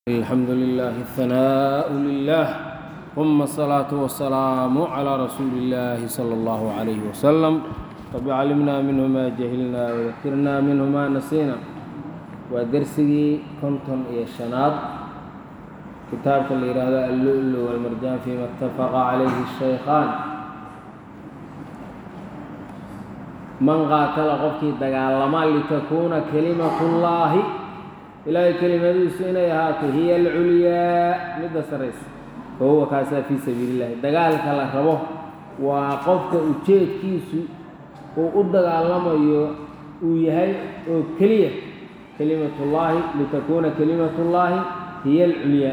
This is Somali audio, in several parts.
الحمد لله الثناء لله ثم الصلاة والسلام على رسول الله صلى الله عليه وسلم رب علمنا منه ما جهلنا وذكرنا منه ما نسينا ودرسي كنتم إيه الشناد كتابك اللي هذا اللؤلؤ والمرجان فيما اتفق عليه الشيخان من قاتل قفكي دقالما لتكون كلمة الله ilaahay kelimadiisu inay ahaato hiya alculyaa midda saraysa fa huwa kaasaa fii sabiili illahi dagaalka la rabo waa qofka ujeedkiisu uu u dagaalamayo uu yahay oo keliya kelimatullaahi litakuuna kelimatullaahi hiya alculyaa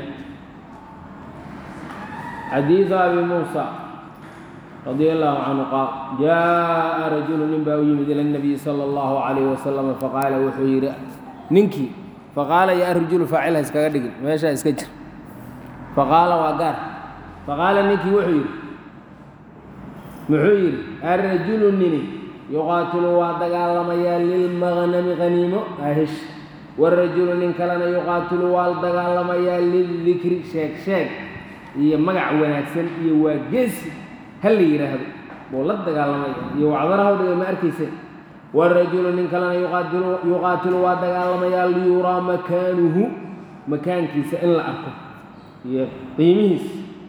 xadiidu abi muusa radia allahu canhu qaal jaaءa rajulu nin baa u yimid ila اnabiyi sala اllahu calayh wasalam faqaala wuxuu yidhi ninkii faqaala yaa rajulu faacilha iskaga dhigin meeshaa iska jir faqaala waa gaar faqaala ninkii wuxuu yidhi muxuu yidhi arrajulu nini yuqaatilu waa dagaalamayaa lilmaqnami qaniimo ahesh warajulu nin kalena yuqaatilu waa dagaalamayaa lildikri sheeg sheeg iyo magac wanaagsan iyo waa geesi ha la yidhaahdo buu la dagaalamaya iyo wacdarahaw dhiga ma arkaysa warajulu nin kalena yuqaatilu waa dagaalamayaa liyuraa makaanuhu makaankiisa in la arko iyo qiimihiisa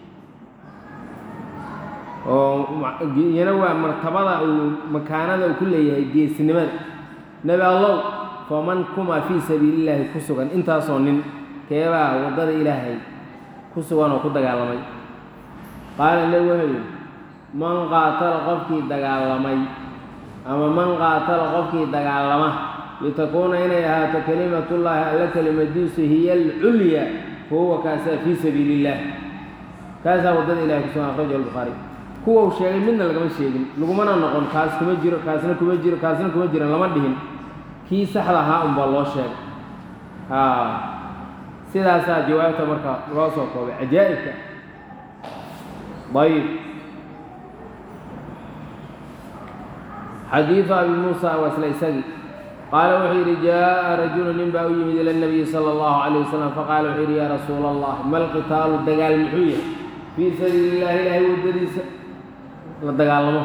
oo iyana waa martabada uu makaanada uu ku leeyahay geesnimada nebi allow faman kuma fii sabiili illaahi ku sugan intaasoo nin keebaa waddada ilaahay ku sugan oo ku dagaalamay qaala nebi wuxuu yidhi man qaatala qofkii dagaalamay ama man qaatala qofkii dagaalama litakuuna inay ahaato kelimatullaahi alla kelimadiisu hiya alculyaa fa huwa kaasaa fii sabiili illaah kaasaa waddada ilahay ku sugan akhrajahu albukhaari kuwa uu sheegay midna lagama sheegin lagumana noqon kaas kuma jiro kaasna kuma jiro kaasna kuma jiran lama dhihin kii saxda ahaa unbaa loo sheegay haa sidaasaa jawaabta marka loo soo koobay cajaa'ibka ayib xadiidu abi muusa waa isla isagii qaala wuxuu yidhi jaaءa rajulu nin baa u yimid ila اnabiyi salى اllahu عalيه wasalam faqaala wuxuu yidhi yaa rasuula allah ma lqitaalu dagaal muxuu yahay fii sabiili illahi ilaahay waddadiisa la dagaalamo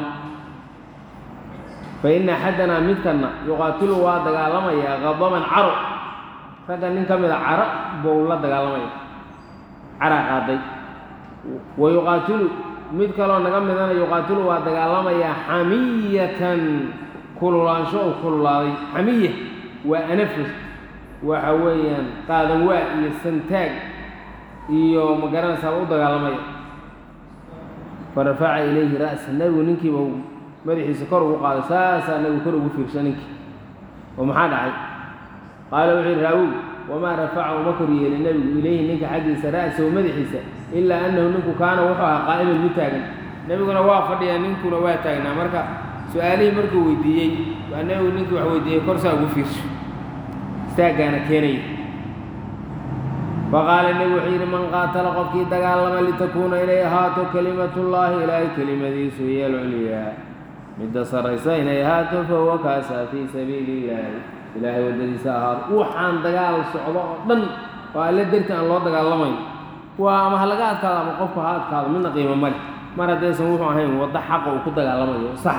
faina axadanaa midkanna yuqaatilu waa dagaalamayaa qadaban caro ragga nin ka mida caro bou la dagaalamaya caraa qaaday wa yuqaatilu mid kaloo naga midana yuqaatilu waa dagaalamayaa xamiyatan kululaansho u kululaaday xamiya waa anafus waxa weeyaan qaadan waa iyo santaag iyo magaranaysaa u dagaalamaya fa rafaca ilayhi ra'sa nebigu ninkiiba uu madaxiisa kor ugu qaaday saasaa nebigu kor ugu fiirsha ninkii oo maxaa dhacay qaala wuxuu yidhi raawigu wamaa rafaca uma kor yeelin nebigu ilayhi ninka xaggiisa ra'sahu madaxiisa ilaa annahu ninku kaana wuxuu ahaa qaa'iman mid taagan nebiguna waa fadhiyaa ninkuna waa taagnaa marka su-aalihii markuu weydiiyey waa nebigu ninkii wax weydiiyey korsaa ugu fiirsho istaaggaana keenaya faqaala nebigu wuxuu yidhi man qaatala qofkii dagaalama litakuuna inay ahaato kelimatullaahi ilaahay kelimadiisu hiya alculyaa midda sarraysa inay ahaato fahuwa kaasaa fii sabiili illaahi ilaahay waddadiisa ahaato waxaan dagaal socdo oo dhan oo alle darti aan loo dagaalamayn waa ama ha laga adkaado ama qofku ha adkaado midna qiimo male mar haddaysan wuxuu ahayn waddo xaqa uu ku dagaalamayo sax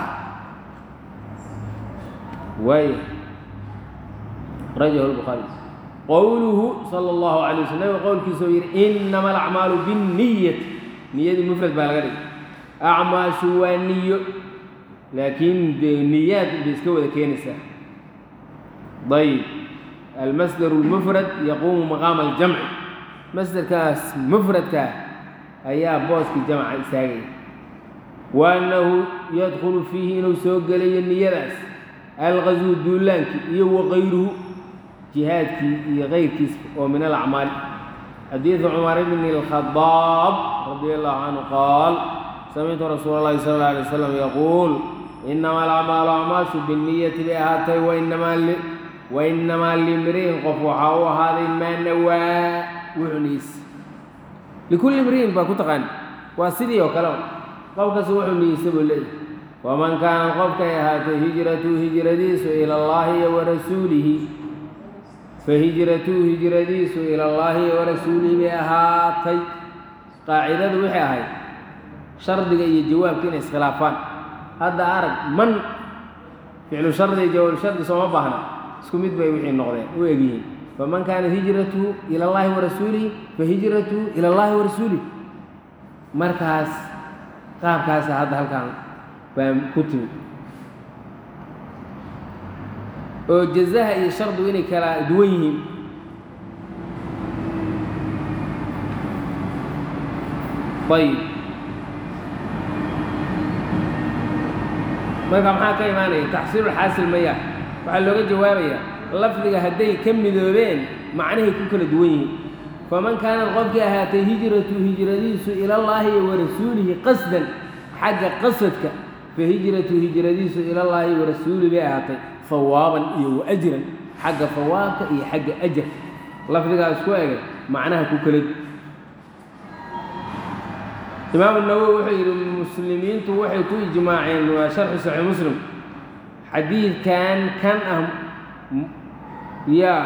waaya rajahu lbukhaari qowluhu sala allahu calay waslam nabiga qowlkiisa oo yidhi innama alacmaalu binniyati niyadii mufrad baa laga dhigay acmaashu waa niyo laakiin dee niyaad bay iska wada keenaysaa ayb almasdaru lmufrad yaquumu maqaama aljamci masderkaas mufradkaa ayaa booskii jamca istaagaya wa annahu yadkhulu fiihi inuu soo gelayo niyadaas alqaswu duulaankii iyo waqayruhu jihaadkii iyo kayrkiisa oo min alacmaali xadiidu cumar bni اlkhadaab radia allahu canhu qaal samictu rasuula اllahi sala اlla alay slam yaquul inama alacmaalu acmaashu binniyati bay ahaatay wainamaa limri'in qof waxaa u ahaaday maa nawaa wuxuniisa likulli imri'in baa ku taqaani waa sidii oo kale qofkasi wuxuu niyeysa buu leeyahy waman kaanat qofkay ahaatay hijratuhu hijradiisu ila allahi iyo warasuulihi fahijratuhu hijradiisu ila allaahi warasuulihi bay ahaatay qaacidadu waxay ahayd shardiga iyo jawaabka inay iskhilaafaan hadda arag man ficlu shardi iyo jawaab shardi sooma baahna isku mid bay wixii noqdeen u egyihiin faman kaanat hijratuhu ila allahi warasuulihi fahijratuhu ila allahi warasuulihi markaas qaabkaasa hadda halkaan baa ku timid oo jazaha iyo shardigu inay kala duwan yihiin ayib marka maxaa ka imaanaya taxsiilulxaasil maya waxaa looga jawaabayaa lafdiga hadday ka midoobeen macnahay ku kala duwan yihiin faman kaanad qofkii ahaatay hijratu hijradiisu ilallaahi wa rasuulihi qasdan xagga qasadka fa hijratu hijradiisu ilallaahi wa rasuulihi bay ahaatay hawaaban iyo wa ajran xagga hawaabka iyo xagga ajar lafdigaas ku egay macnaha ku kala imaamu nawowi wuxuu yidhi muslimiintu waxay ku ijmaaceen waa sharxu saxiix muslim xadiidkan kan ah yaa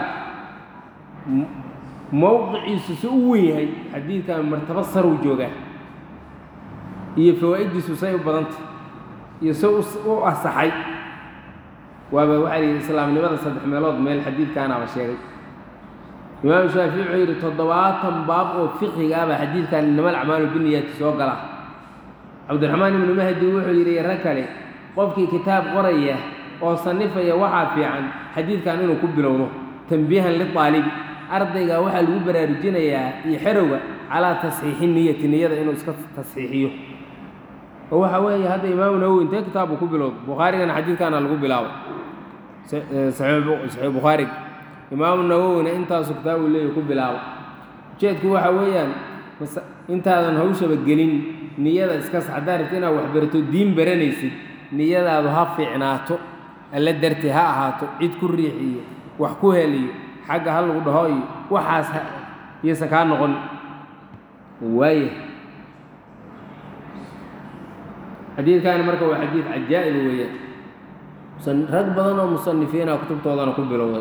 mowqiciisu si u wen yahay xadiidkan martabo saruu joogaa iyo fawaa'iddiisu say u badanta iyo se u asaxay waaba waxaa la yidhi islaamnimada saddex meelood meel xadiidkaanaaba sheegay imaamu shaafici wuxuu yidhi toddobaatan baab oo fiqiga ahba xadiidkan inama alacmaalu biniyaati soo gala cabdiraxmaan ibnu mahdi wuxuu yidhi rag kale qofkii kitaab qoraya oo sanifaya waxaa fiican xadiidkan inuu ku bilowdo tanbiihan liaalibi ardayga waxaa lagu baraarujinayaa iyo xerowga calaa tasxiixi niyati niyada inuu iska tasxiixiyo oo waxa weeye hadda imaamu nawowi intee kitaabbu ku bilowda bukhaarigana xadiidkaana lagu bilaabo saxiix bukhaariga imaamu nawowina intaasu kitaabu leeya ku bilaabo ujeedku waxa weeyaan intaadan hawshaba gelin niyada iska sax haddaad rabto inaad waxbarato diin baranaysid niyadaadu ha fiicnaato alla dartee ha ahaato cid ku riix iyo wax ku hel iyo xagga ha lagu dhaho iyo waxaas iyaysan kaa noqon waaya xadiidkaani marka waa xadiid cajaa'ib weeyaan rag badan oo musanifiina kutubtoodana ku bilowday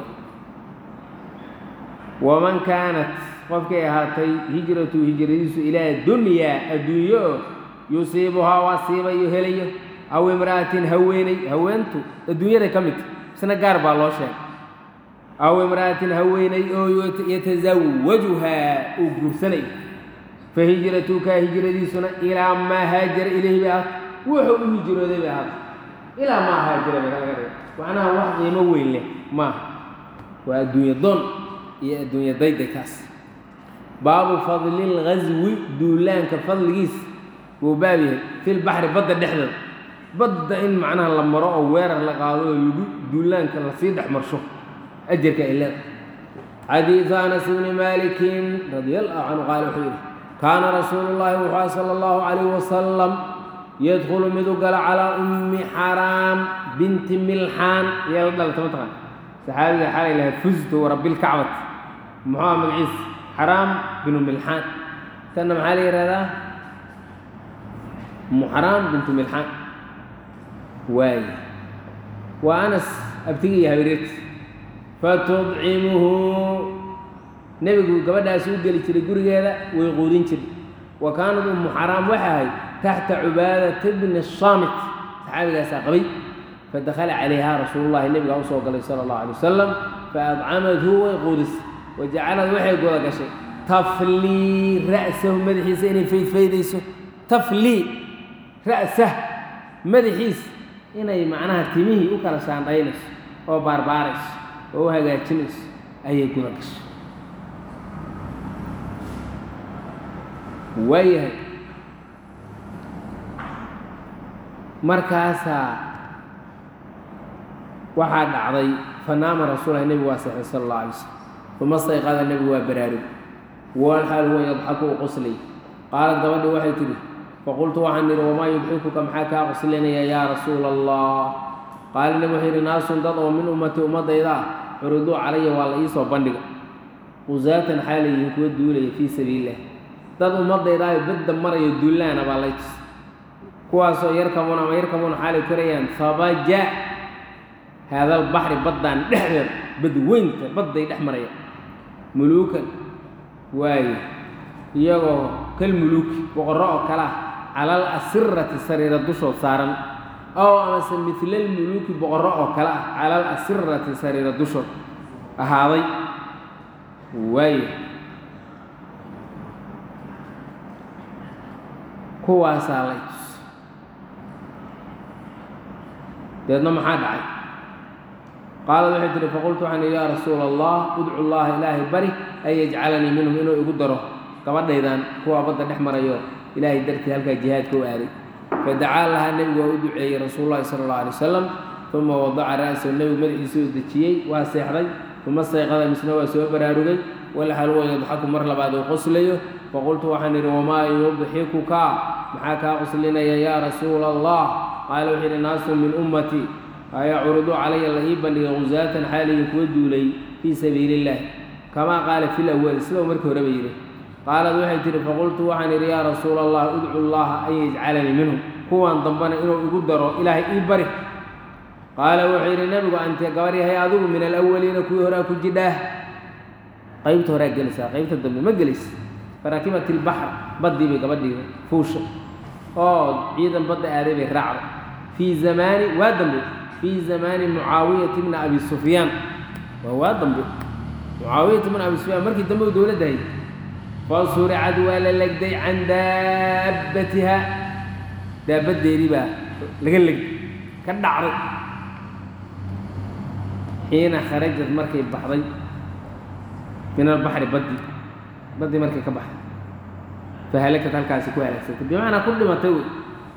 waman kaanat qofkay ahaatay hijratu hijradiisu ilaa dunyaa adduunyo oo yusiibuhaa waa siibayo helayo aw imra'atin haweeney haweentu adduunyaday ka midta isna gaar baa loo sheegay aw imra'atin haweeney oo yatasawajuhaa uu guursanayo fa hijratuka hijradiisuna ilaa maa haajara ilayhi bay ahaatay wuxuu u hijrooday bay ahaatay ilaa maa haajara bay laga dhiga macnaha wax qiimo weyn leh maaha waa adduunya doon iyo adduunya daydaykaas baabu fadlilghaswi duulaanka fadligiisa wuu baab yahay filbaxri badda dhexdeeda badda in macnaha la maro oo weerar la qaado oo lagu duulaanka lasii dhex marsho ajarka ay leeda xadiidu anas bni maalikin radia allahu canhu qaala wuxuu yidhi kaana rasuulu llaahi wuxua sala allahu calayh wasalam yadkhulu midu gala calaa ummi xaraam binti milxaan yaa la dhalata mataqaan saxaabiga xalay lahaa fuztu warabbilkacbat muxuu ah magaciisa xaraam binu milxaan tanna maxaa la yihahdaa umu xaraam bintu milxaan waaye waa anas abtiga iyo habareerti fatudcimuhu nebigu gabadhaasi u geli jiray gurigeeda way quudin jiray wa kaanad ummu xaraam waxa ahayd taxta cubaadata bni saamit saxaabigaasaa qabay fadakhala calayha rasuulu llahi nebigaa usoo galay sala allahu alay wasalam faadcamathu way quudisay wajacalad waxay goda gashay taflii ra'sahu madaxiisa inay faydfaydayso taflii ra'sah madaxiisa inay macnaha timihii u kala shaandhaynayso oo baarbaarayso oo u hagaajinayso ayay guda gashay waayahay markaasaa waxaa dhacday fanaama rasuulahi nebigu waa seexday sala allah alay slam uma stayqada nebigu waa baraarug walxaal huwa yadxaku u qoslay qaalad gabadhii waxay tidhi faqultu waxaan idhi wamaa yudxikuka maxaa kaa qoslinaya yaa rasuula allah qaala nebi wuxuu yidhi naasun dad oo min ummati ummaddayda ah curiduu calaya waa la iisoo bandhiga qusaatan xaalayihiin kuwa duulaya fii sabiililah dad ummaddayda ay badda marayo duulaana baa lay tus kuwaasoo yarkabuuna ama yarkabuuna xaalay korayaan fabaja haadal baxri baddaan dhexdeeda badweynta badday dhex maraya muluukan waaye iyagoo kal muluuki boqorro oo kale ah calal asirati sariira dushood saaran ow amase midlal muluuki boqorro oo kale ah calal asirati sariira dushood ahaaday waaye kuwaasaa lay tus deedna maxaa dhacay qaalad waxay tihi faqultu waxaan idhi yaa rasuula allah udcu llaha ilaahay bari an yajcalanii minhum inuu igu daro gabadhaydan kuwaa badda dhex marayo ilaahay dartii halkaa jihaadka u aaday fadacaa lahaa nebigu waa u duceeyey rasuulu llahi sala allau alay wasalam uma wadaca ra'sahu nebigu madaxiisa u dejiyey waa seexday uma sayqada misna waa soo baraarugay walxal wa yadxaku mar labaad uu qoslayo faqultu waxaan idhi wamaa yudxikuka maxaa kaa qoslinaya yaa rasuula allah qaala wuxuu yidhi naasun min ummatii ayacurudu calaya la ii bandhigay gusaatan xaaliga kuwa duulay fii sabiili illah kamaa qaala fi lawali sida uu markii horeba yidhi qaalad waxay tihi faqultu waxaan idhi yaa rasuula allah udcu llaha an yajcalanii minhum kuwan dambana inuu igu daro ilaahay ii bari qaala wuxuu yidhi nebigu ante gabar yahay adigu min alawaliina kuwii horaa ku jidhaah qaybta horaa gelaysaa qaybta dambe ma gelaysa faraakibat ilbaxr baddii bay gabadhii fuusha oo ciidan badda aaday bay raacday fii zamaani waa dambe fii zamaani mucaawiyati bni abi sufyaan waa waa dambe mucaawiyata bni abi sufyaan markii dambe u dowladda hayay fasuricad waa la legday can daabbatiha daabaddeedii baa laga legday ka dhacday xiina kharajad markay baxday min albaxri baddi baddii markay ka baxday fahalakad halkaasi ku halaagsantay bimacnaa ku dhimatay wey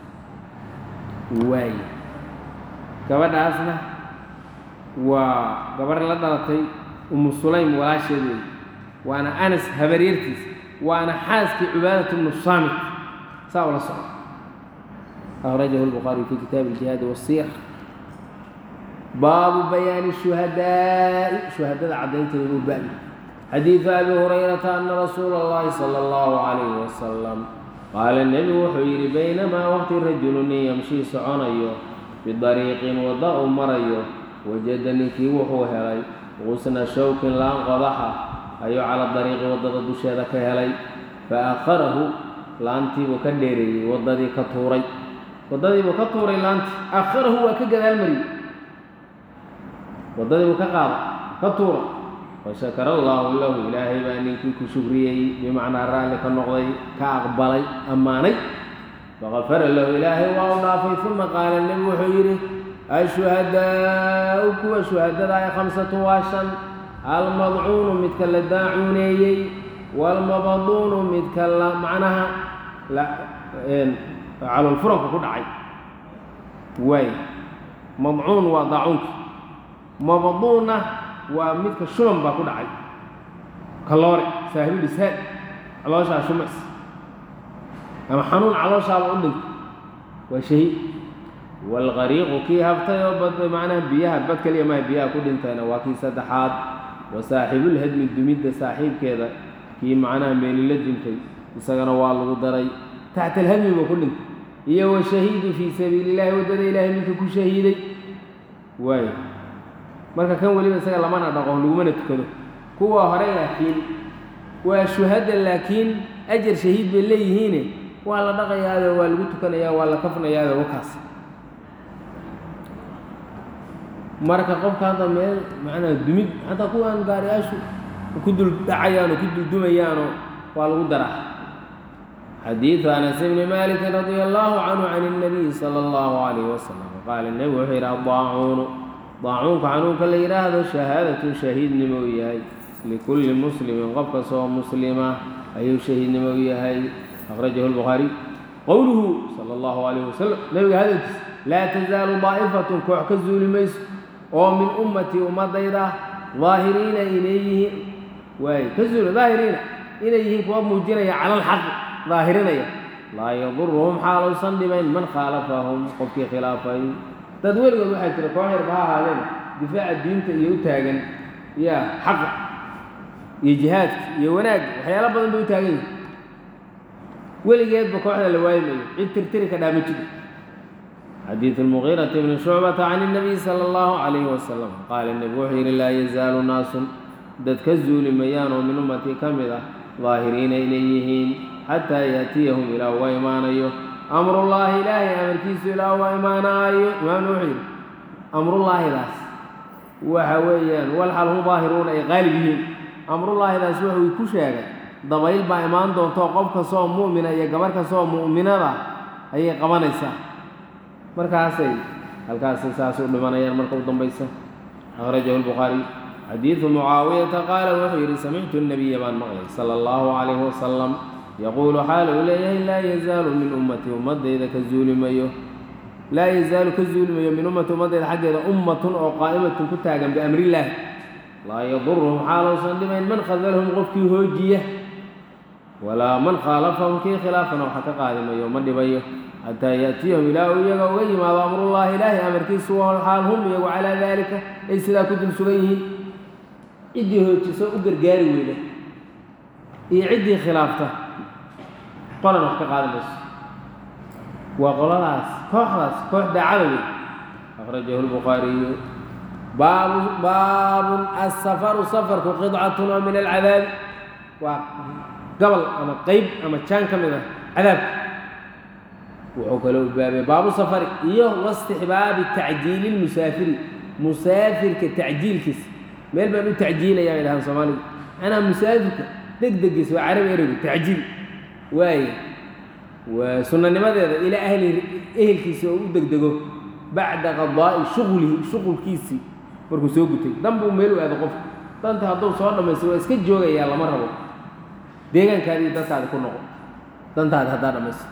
waaye gabadhaasna waa gabarh la dhalatay umu sulaym walaasheed wey waana anas habaryartiis waana xaaskii cubaadat bnu saamit saa ula socda akhrajahu lbukhaariyu fi kitaabi iljihaadi wasiyar baabu bayaani shuhadaa'i shuhadada caddaynteeda uu ba'di xadiidu abi hurayrata ana rasuula اllahi salى اllahu calayh wasalam qaala nebigu wuxuu yidhi baynamaa waqti rajulu nin yamshii soconayo bidariiqin wadda uu marayo wajada ninkii wuxuu helay qusna shawkin laan qodaxa ayuu cala dariiqi waddada dusheeda ka helay fa akharahu laantiibuu ka dheereeyey waddadii ka tuuray waddadiibuu ka tuuray laantii akharahu waa ka gadaal mariyey waddadiibuu ka qaaday ka tuuray fashakara allaahu lahu ilaahay baa ninkii ku shukriyey bimacnaa raalli ka noqday ka aqbalay ammaanay faqafara lahu ilaahay waa u dhaafay uma qaala nebigu wuxuu yidhi ashuhadaau kuwa shuhadada ay khamsatun waa shan almadcuunu midka la daacuuneeyey waalmabaduunu midka la macnaha calolfuranka ku dhacay waay madcuun waa daacuunka mabaduunna waa midka shuban baa ku dhacay kaloore saahibulisaad calooshaa shumays ama xanuun calooshaaba u dhintay waa shahiid waalqariiqu kii habtay oo bad macnaha biyaha bad keliya maha biyaha ku dhintayna waa kii saddexaad wa saaxibulhadmi dumidda saaxiibkeeda kii macnaha meelila dintay isagana waa lagu daray taxta alhadmi buu ku dhintay iyo wa shahiidu fii sabiili illahi waddada ilaahay ninka ku shahiiday waayo marka kan weliba isaga lamana dhaqo lagumana tukado kuwa hore laakiin waa shuhada laakiin ajar shahiid bay leeyihiine waa la dhaqayaado waa lagu tukanayaa waa la kafnayaado wakaas marka qofka hadda meel macnaa dumid xataa kuwaan gaariyaashu ku dul dhacayaan oo ku duldumayaanoo waa lagu daraa xadiidu anas bni malikin radia allahu canhu can اnabiyi sala allahu alayh wasalam qaala nebigu wuxuu yidhi adaacuunu daacuunka xanuunka la yidhaahdo shahaadatun shahiidnimo u yahay likulli muslimin qof kastoo muslima ayuu shahiidnimo u yahay akhrajahu lbukhaariy qowluhu sala allahu alayh wasalam nebiga hadalkiis laa tasaalu daa'ifatun koox ka zuuli mayso oo min ummatii ummadayda daahiriina inay yihiin waay ka zuula daahiriina inay yihiin kuwa muujinaya cala alxaqi daahirinaya laa yaduruhum xaaluusan dhibayn man khaalafahum qofkii khilaafay dad weligood waxaa jira koox yarba ha ahaadeen difaaca diinta iyo u taagan ya xaqa iyo jihaadka iyo wanaagga waxyaalo badan bay u taagan yihin weligeedba kooxda la waayimayo cid tirtiri ka dhaama jiro xadiidu lmugiirati bni shucbata can اnabiy sala allahu calayhi wasalam qaala nebigu wuxuu yidhi laa yazaalu naasun dad ka zuuli mayaan oo min ummatii ka mid ah daahiriina inay yihiin xataa yaatiyahum ilaa uga imaanayo amrullaahi ilaahay amarkiisu ilaa uga imaanaayo imaamna wuxuu yidhi amrullaahidaas waxa weeyaan walxal hum daahiruuna ay qaalib yihiin amrullaahidaas wuxuu ku sheegay dabayl baa imaan doonto qof kastoo mu'mina iyo gabarh kastoo mu'minada ayay qabanaysaa markaasay halkaasay saas u dhimanayaan marka u dambaysa akhrajahu lbukhaariy xadiidu mucaawiyata qaala wuxuu yidhi samictu nabiya baan maqlay sala allahu calayhi wasalam yaquulu xaala uu leeyahay laa yazaalu min ummatii ummadayda ka zuuli mayo laa yazaalu ka zuuli mayo min ummati ummadayda xaggeeda ummatun oo qaa'imatun ku taagan biamrillaahi laa yaduruhum xaalowsan dhimayn man khadalahum qofkii hoojiya walaa man khaalafahum kii khilaafana waxa ka qaadi mayo ma dhibayo xataa yaatiyahum ilaa uu iyaga uga yimaado amrullaahi ilaahi amarkiisu xaal hum iyagu calaa daalika ay sidaa ku dul sugan yihiin ciddii hoojiso u gargaari weyda iyo ciddii khilaafta qolan wax ka qaadi mayso waa qoladaas kooxdaas koox daacada wey akhrajahu lbukhaariyu baabu baabun asafaru safarku qidcatun oo min alcadaabi waa gobol ama qeyb ama jaan ka mid ah cadaabka wuxuu kaloo baabay baabu safari iyo wastixbaabi tacjiili lmusaafiri musaafirka tacjiilkiisa meel baan u tacjiilaya bay dhahaan soomaalidu macnaha musaafirka degdegiisa waa carabi ereygu tacjiil waaye waa sunanimadeeda ilaa ahli ehelkiisa oo u degdego bacda qadaa'i shuqlihi shuqulkiisii markuu soo gutay dan buu meel u aado qofka danta hadduu soo dhammaysto waa iska joogayaa lama rabo deegaankaadi iyo dadkaadi ku noqo dantaadi haddaa dhammaysto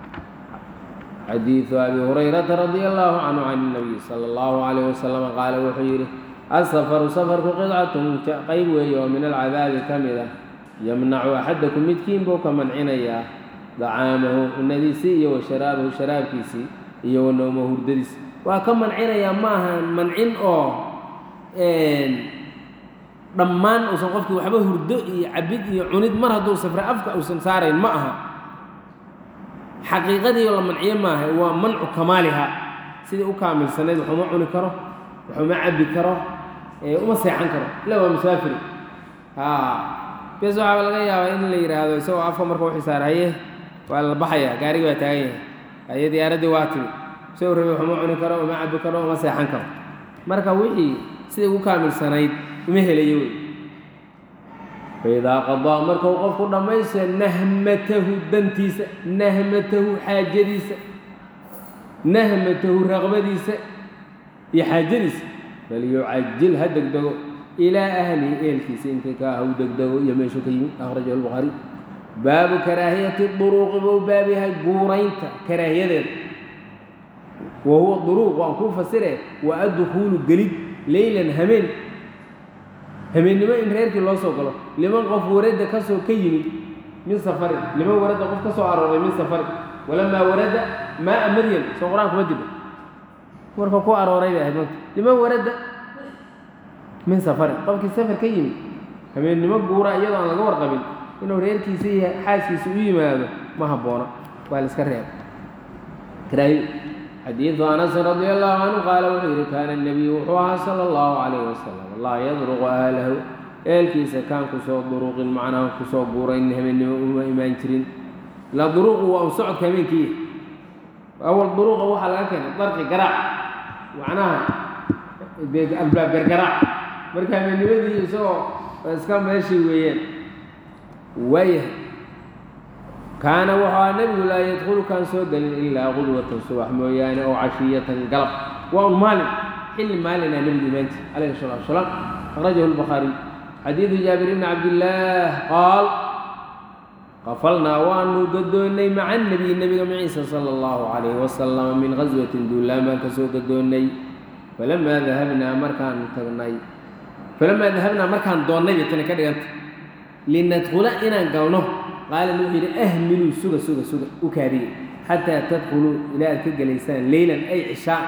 xadiidu abi hurayrata radia allahu canhu can اnabiy sala allahu calayh wasalam qaala wuxuu yidhi asafaru safarku qidcatun qayb weeye oo min alcadaabi ka mid ah yamnacu axadakum midkiin buu ka mancinayaa dacaamahu cunadiisii iyo wa sharaabahu sharaabkiisii iyo wa nowmahu hurdadiisi waa ka mancinayaa maaha mancin oo dhammaan uusan qofkii waxba hurdo iyo cabid iyo cunid mar hadduu safre afka uusan saarayn ma aha xaqiiqadiio la manciyo maaha waa mancu kamaaliha sidii u kaamilsanayd waxuma cuni karo waxuma cabbi karo uma seexan karo ila waa musaafiri bes waxaaba laga yaabaa in la yidhaahdo isagoo afka marka u xisaar haye waa la baxaya gaarigi baa taagan yahay haye diyaaraddii waa timi isagoo rabi waxuma cuni karo uma cabbi karo uma seexan karo marka wixii sidai ugu kaamilsanayd uma helayo wey faidaa qadaa markuu qofku dhammaysto nahmatahu dantiisa nahmatahu xaajadiisa nahmatahu raqbadiisa iyo xaajadiisa falyucajil ha degdego ilaa ahlihi eelkiisa intay ka ah u degdego iyo meeshuu ka yimid akhrajahu lbukhaariy baabu karaahiyati duruuqi buu baab yahay guuraynta karaahiyadeeda wa huwa duruuq waan kuu fasire wa addukuulu gelid leylan hameen hameennimo in reerkii loo soo galo liman qof waradda kasoo ka yimid min safarin liman waradda qof ka soo arooray min safarin walamaa waradda maaa madyan soo qur-aan kuma jirno marka ku arooray bay ahayd manta liman waradda min safarin qofkii safar ka yimid habeennimo guura iyadoo aan laga warqabin inuu reerkiisa iyo xaaskiisa u yimaado ma habboona waa la iska reeba karaahiyo xadiidu anasin radia allahu canhu qaala wuxuu yidhi kaana nebiyu wuxuu ahaa sala allahu calayh wasalam laa yadruqu ahlahu eelkiisa kaan kusoo duruqin macnaha kusoo guurayn habeennimo uma imaan jirin la duruqu waa un socodka habeenkiiya awal duruqa waxaa laga keenay darqi garaac macnaha albaab gargaraac marka habeennimadii isagoo iska meeshii weeyaan waayahay kaana wuxuu aha nebigu laa yadkhulu kaan soo gelin ilaa qudwatan subax mooyaane oo cashiyatan galab waa un maalin xilli maalinaa nebigu imaanti calayhi salatu wasalaam akhrajahu lbukhaariy xadiidu jaabir bni cabdillaah qaal qafalnaa waanu gadoonnay maca nebiy nebiga maciisa sala allahu calayhi wasalam min qaswatin duulaan baan ka soo gadoonnay falamaa dahabnaa markaan tagnay falamaa dahabnaa markaan doonnay bay tani ka dhiganta linadkhula inaan galno qaala wuxuu yidhi ahmiluu suga suga suga u kaadiye xataa tadkhuluu ilaa aad ka gelaysaan leylan ay cishaa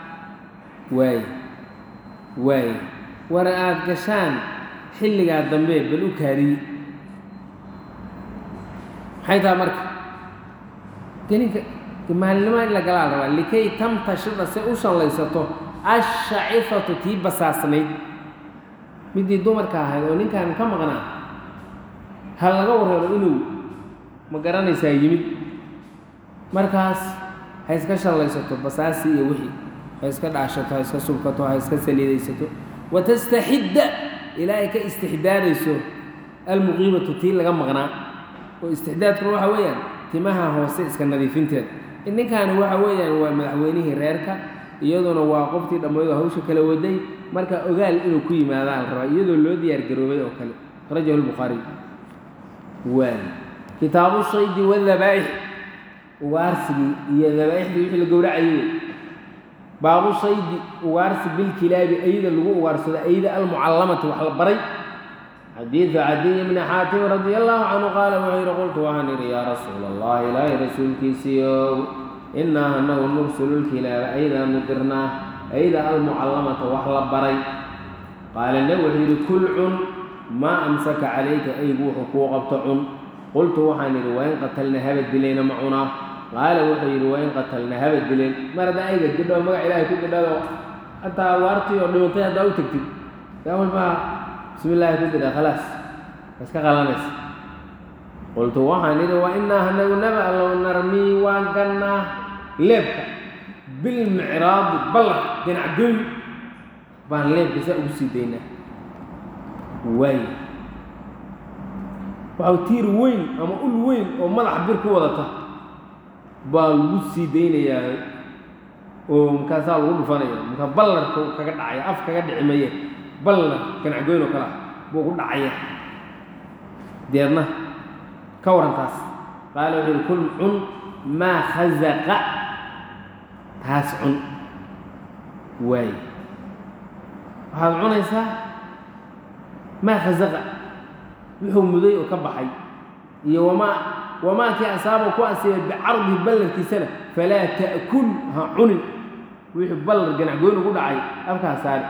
waaye waaye war aad gashaan xilligaa dambe bal u kaadiye maxay taha marka geninka maalinimo in la galaa la rabaa likay tamtashida si u shallaysato ashacifatu tii basaasnayd midii dumarka ahayd oo ninkan ka maqnaa ha laga warrabo inuu ma garanaysaa yimid markaas ha iska shallaysato basaasi iyo wixii ha iska dhaashato ha iska subkato ha iska saliidaysato watastaxidda ilaa ay ka istixdaadayso almuqiimatu tii laga maqnaa oo istixdaadkuna waxa weeyaan timaha hoose iska nadiifinteeda ninkaani waxa weeyaan waa madaxweynihii reerka iyaduna waa qoftii dhammaydo hawsha kala waday marka ogaal inuu ku yimaadaa la rabaa iyadoo loo diyaar garoobay oo kale rajahu lbukhaariy waay kitaabu shaydi wadabaa'ix ugaarsigii iyo dabaa'ixdii wixii la gowracayay wey baabu shaydi ugaarsi bilkilaabi ayda lagu ugaarsado ayda almucallamati wax la baray xadiidu cadiy bni xaatim radi allahu canhu qaala wuxuu yidhi qultu waxaan idhi yaa rasuula allah ilaahay rasuulkiisiiow innaa anagu nursulu lkilaaba aydaanu dirnaa ayda almucallamata wax la baray qaala neb wuxuu yidhi kul cun maa amsaka calayka aygu wuxuu kuu qabto cun qultu waxaan idhi wain qatalna haba dilayna ma cunaa qaala wuxuu yidhi wain qatalna haba dileen mar haddaa ayga didho magac ilaahay ku didhado hataa waartii oo dhimatay haddaa u tegtid yaa walbaa bismi illaahi ku didha khalaas iska qalanaysa qultu waxaan idhi wa innaa hanagu naba allow narmii waan gannaa leebka bilmicraadi ballar ganacdoy baan leebka saa ugu sii daynaa waay waxau tiir weyn ama ul weyn oo madaxa bir ku wadata baa lagu sii daynayaa oo markaasaa lagu dhufanaya markaa ballarka kaga dhacaya af kaga dhici maye ballar ganacgoyn oo kale ah buu ku dhacaya deedna ka warantaas qaala wuxuu yihi kul cun maa khazaqa taas cun waay waxaad cunaysaa maa khazaqa wuxuu muday oo ka baxay iyo wamaa wamaa kii asaaba ku asiibay bicardihi ballarkiisana falaa ta'kul ha cunin wixii ballar ganacgoyn ugu dhacay afkaa saari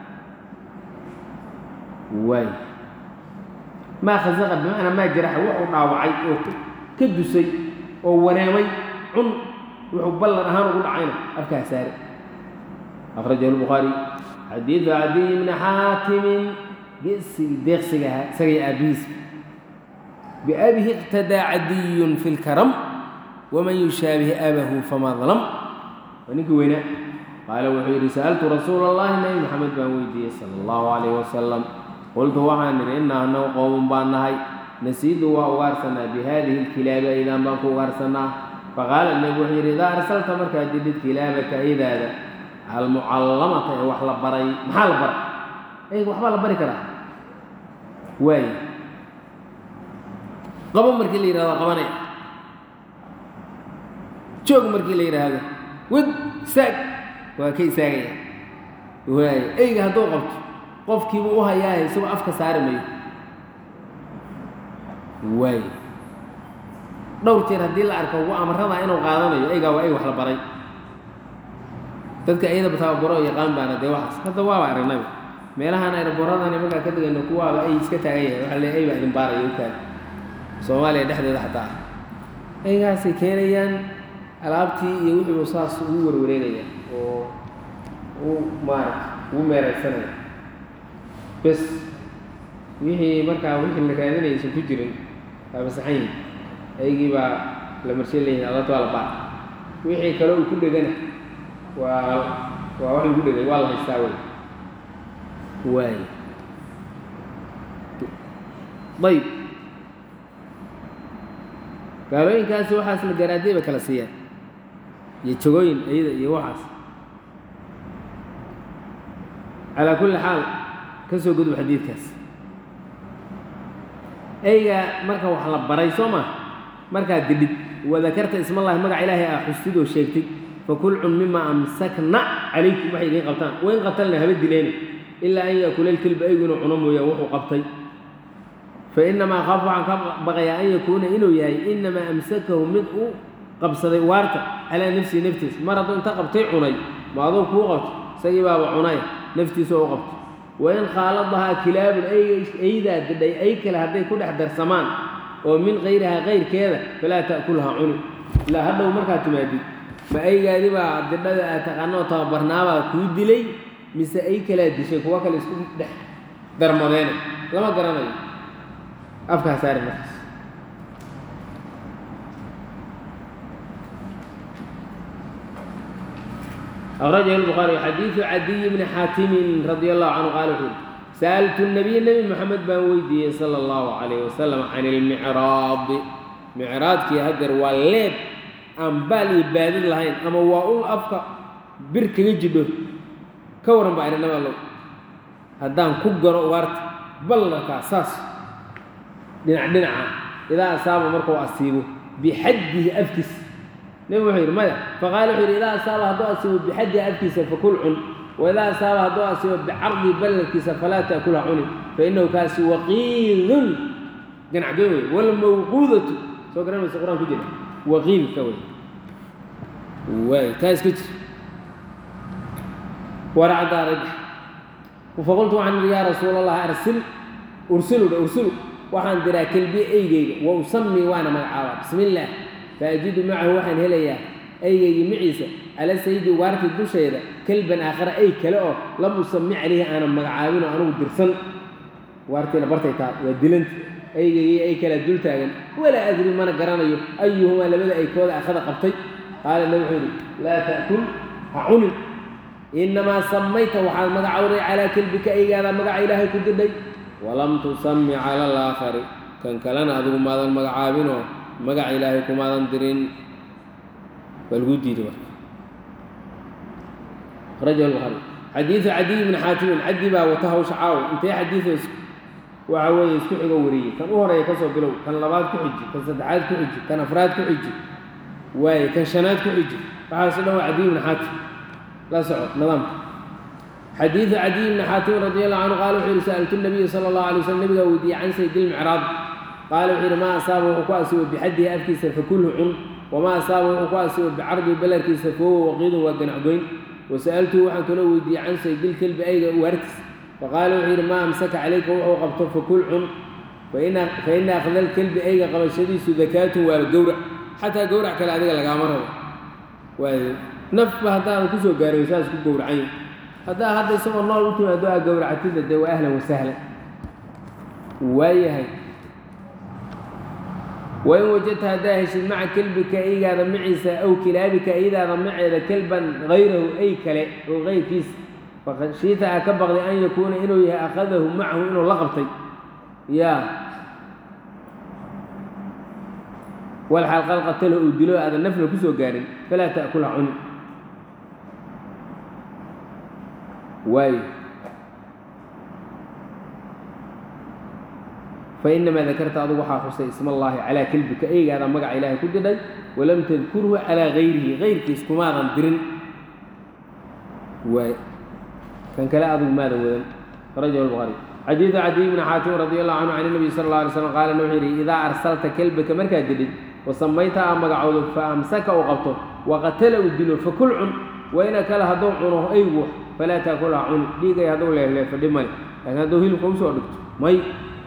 waay maa khasaqa bimacnaa maa jaraxa wuxuu dhaawacay oo ka dusay oo wareemay cun wuxuu ballan ahaan ugu dhacayna afkaa saari akhrajahu lbukhaari xadiidu cadiy bni xaatimin geesigi deeqsiga ahaa isagay aabbihiis biabihi iqtadaa cadiyun fi lkaram waman yushaabihi abahu famaa dalam waa ninkii weynaa qaala wuxuu yidhi sa'altu rasuula allahi nabi maxamed baan weydiiyey sala allahu calayh wasalam qultu waxaan idhi innaa annagu qowman baan nahay nasiidu waa ugaarsanaa bi haadihi lkilaabi aydaan baan ku ugaarsanaa faqaala nebigu wuxuu yidhi idaa arsalta markaad didid kilaabaka aydaada almucallamata ee wax la baray maxaa la baray eyga waxbaa la bari karaa waay qabo markii la yidhahdo qabanaya joog markii la yidhaahdo wad saag waa ka istaagaya waay eyga hadduu qabto qofkiibuu u hayaaye isagoo afka saari mayo waay dhowr jeer haddii la arko ugu amaradaa inuu qaadanayo eygaa waa ey wax la baray dadka iyada tababaro yaqaan baana dee waxaas hadda waaba aragnayba meelahaan ayraboradani markaa ka degayno kuwaaba ay iska taagan yahay waxaa le ey baa idin baaraya u taag soomaaliya dhexdeeda xataa ah eygaasay keenayaan alaabtii iyo wixiibu saas ugu warwareegaya oo u maarata ugu meeraysanaya bes wixii markaa wixii la raadinaya isan ku jirin waa masaxan yihin eygii baa la marshe leeyihin alabta waa la baar wixii kale uu ku dhegana waa waa wax lagu dhegay waa la haystaa wey waay ayb gaalooyinkaasi waxaas la garaadey ba kala siiyaan iyo jogooyin iyada iyo waxaas calaa kulli xaal ka soo gudub xadiidkaas eyga marka wax la baray soo ma markaad didhid wadakarta ismallahi magac ilaahay ah xustid oo sheegtay fakul cun mima amsakna calaykum waxay idiin qabtaan wain qatalna haba dileena ilaa an yaakula lkilba eygu inuu cuno mooyaan wuxuu qabtay fainamaa khaafu waxaan ka baqayaa an yakuuna inuu yahay inamaa amsakahu mid u qabsaday waarta calaa nafsihi naftiis mar hadduu inta qabtay cunay ma aduu kuu qabto isagii baaba cunay naftiisa u qabto wain khaaladahaa kilaabun eydaa didhay ay kale hadday ku dhex darsamaan oo min kayrihaa kayrkeeda falaa ta'kulha cuni ilaa hadhow markaad timaadid ma aygaadi baa didhada aad taqaanoo tababarnaabaa kuu dilay mise ay kalaa dishay kuwa kale isku dhex darmadeena lama garanayo afkaa saari markaas أخرجه البخاري حديث عدي بن حاتم رضي الله عنه قال وحده سألت النبي النبي محمد بن ويدي صلى الله عليه وسلم عن المعراض معراض كي هدر والليب أم بالي بادل لهين أما واقول أبقى برك يجده كورن بعد نما الله هدان كبر وارت بل كاساس دنع دنع إذا أصاب مركو أصيبه بحده أفكس نبي وحير ماذا فقال وحير إذا أصاب هدو أصيبه بحده أفكس فكل عن وإذا أصاب هدو أصيبه بعرض بلكس فلا تأكلها عن فإنه كاس وقيل جنع قوي والموقوذة سو قرآن من القرآن كجنة وقيل كوي واي تاس كتر ورع دارج فقلت عن يا رسول الله أرسل أرسلوا أرسلوا وحان درا كلبي أيجي وأسمي وأنا مع بسم الله فأجد معه وحن هليا أيجي معيسى على سيدي وارث الدشيرة كلبا آخر أي كلاو لم أسمي عليه أنا مقعاوين وأنا درسن وارثي لبرتي تاب ودلنت أيجي أي كلا دلتاغن ولا أدري ما نقرانيو أيهما لبدا أي كودا أخذ قبطي قال النبي لا تأكل هعنم إنما سميت وحال مقعوري على كلبك أي هذا مقع إلهي كددي ولم تسمي على الآخر كان كلنا أدو ماذا مقعابينه مقع إلهي كماذا درين والقدي دي رجل البخاري حديث عدي بن حاتم عدي با وتهو شعاو انت حديث وعوي اسكو خيغو وري كان هوري كسو بلو كان لباد كحجي كان سدعاد كحجي كان افراد كحجي واي كان شناد كحجي فحاس له عدي بن حاتم لا سعود نظام حديث عدي بن حاتم رضي الله عنه قال وحير سألت النبي صلى الله عليه وسلم نبي ودي عن سيد المعراض قال وحير ما أصابه وقاسه بحده أفكيس فكله عن وما أصابه وقاسه بعرض بلركيس فهو وقيد وقنعقين وسألته وحن كله ودي عن سيد الكلب أي واركس فقال وحير ما أمسك عليك وهو قبطه فكل عن فإن فإن أخذ الكلب أي قبل شديس ذكاة والجورع حتى جورع كلا هذا لقامره ونف هذا كسو قاري وساس كجورعين هذا هذا يسمى الله وتم هذا جورعتي ده وأهلا وسهلا وياهي وإن وجدت هداهش مع كلبك أي هذا معيسى أو كلابك إذا معي كلبا غيره أي كلا أو غير كيس فخشيت أكبر لأن يكون إنه أخذه معه إنه لغبطي يا والحال قال قتله ودلوه هذا النفل كسو قارن فلا تأكل عنه واي فإنما ذكرت أضو وحا خصي اسم الله على كلبك أي هذا مقع إلهي كددي ولم تذكره على غيره غير كيس كماذا درن واي كان كلا أضو ماذا وذن رجل البخاري حديث عدي بن حاتم رضي الله عنه عن النبي صلى الله عليه وسلم قال النبي إذا أرسلت كلبك مركا جديد وسميتها مقعود فأمسك وقبته وقتل الدلو فكل عن وإن كلا هدو عنه أيوه فلا تأكل عن ديقى هدو له له فدمني لكن هدو هيلو خمسة ودكت مي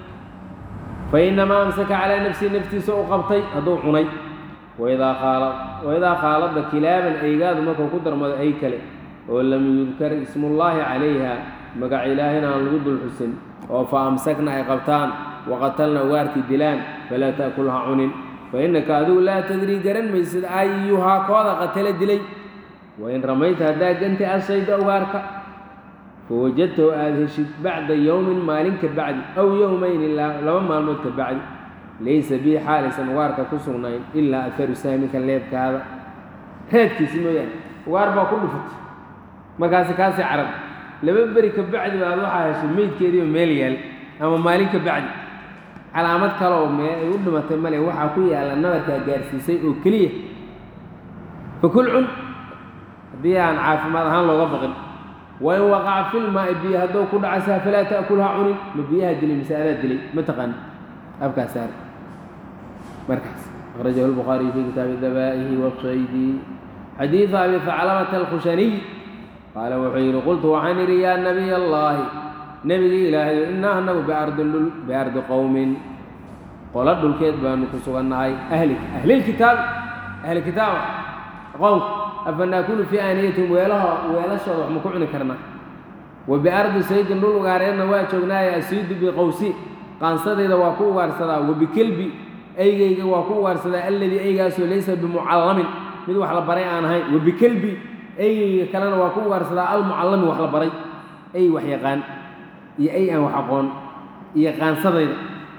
فإنما أمسك على نفسي نفسي سوء قبطي هدو عني وإذا خالط وإذا خالط كلابا أيقاد مكو قدر مد أي كلب ولم يذكر اسم الله عليها مقع إلهنا الغد الحسن فأمسكنا أي قبطان وقتلنا وارتي دلان فلا تأكلها عنن فإنك أدو لا تدري قرن ميسد أيها قوضة قتل دلي وإن رميت هداك أنت الصيد أوارك فوجدته آذهشت بعد يوم مالك بعد أو يومين إلا لما مالك بعد ليس بي حارسا وارك كسرنين إلا أثر سامك الليل كهذا هيك سمويان واربا كله فت ما كاسي كاسي عرب لما بريك بعد ما أروح هاشم ميت كيدي مليال أما مالك بعد علامات كلو ما يقول ما تملي وحا كوي على النظر كجارسي سيء وكليه فكل عن بيان عاف ما هان لو غفقن وإن وقع في الماء بيها دو كل عسى فلا تأكلها عنن مبيها دلي مسألة دلي متقن أبكى سار مركز أخرجه البخاري في كتاب الذبائح والصيد حديث أبي ثعلبة الخشني قال وحين قلت وعن ريا نبي الله نبي إلهي إنه أنه بأرض, بأرض قوم qolo dhulkeed baanu ku sugannahay ahli ahlilkitaabi ahli kitaaba aqoonku afa naakulu fii aaniyatihim weelaha weelashooda wax ma ku cuni karnaa wa biardi saydin dhul ugaareedna waa joognaaye asiidu biqowsi qaansadayda waa ku ugaarsadaa wa bikelbi eygayga waa ku ugaarsadaa alladii eygaasoo laysa bimucallamin mid wax la baray aan ahayn wa bikelbi eygayga kalena waa ku ugaarsadaa almucallami wax la baray ey wax yaqaan iyo ey aan wax aqoon iyo qaansadayda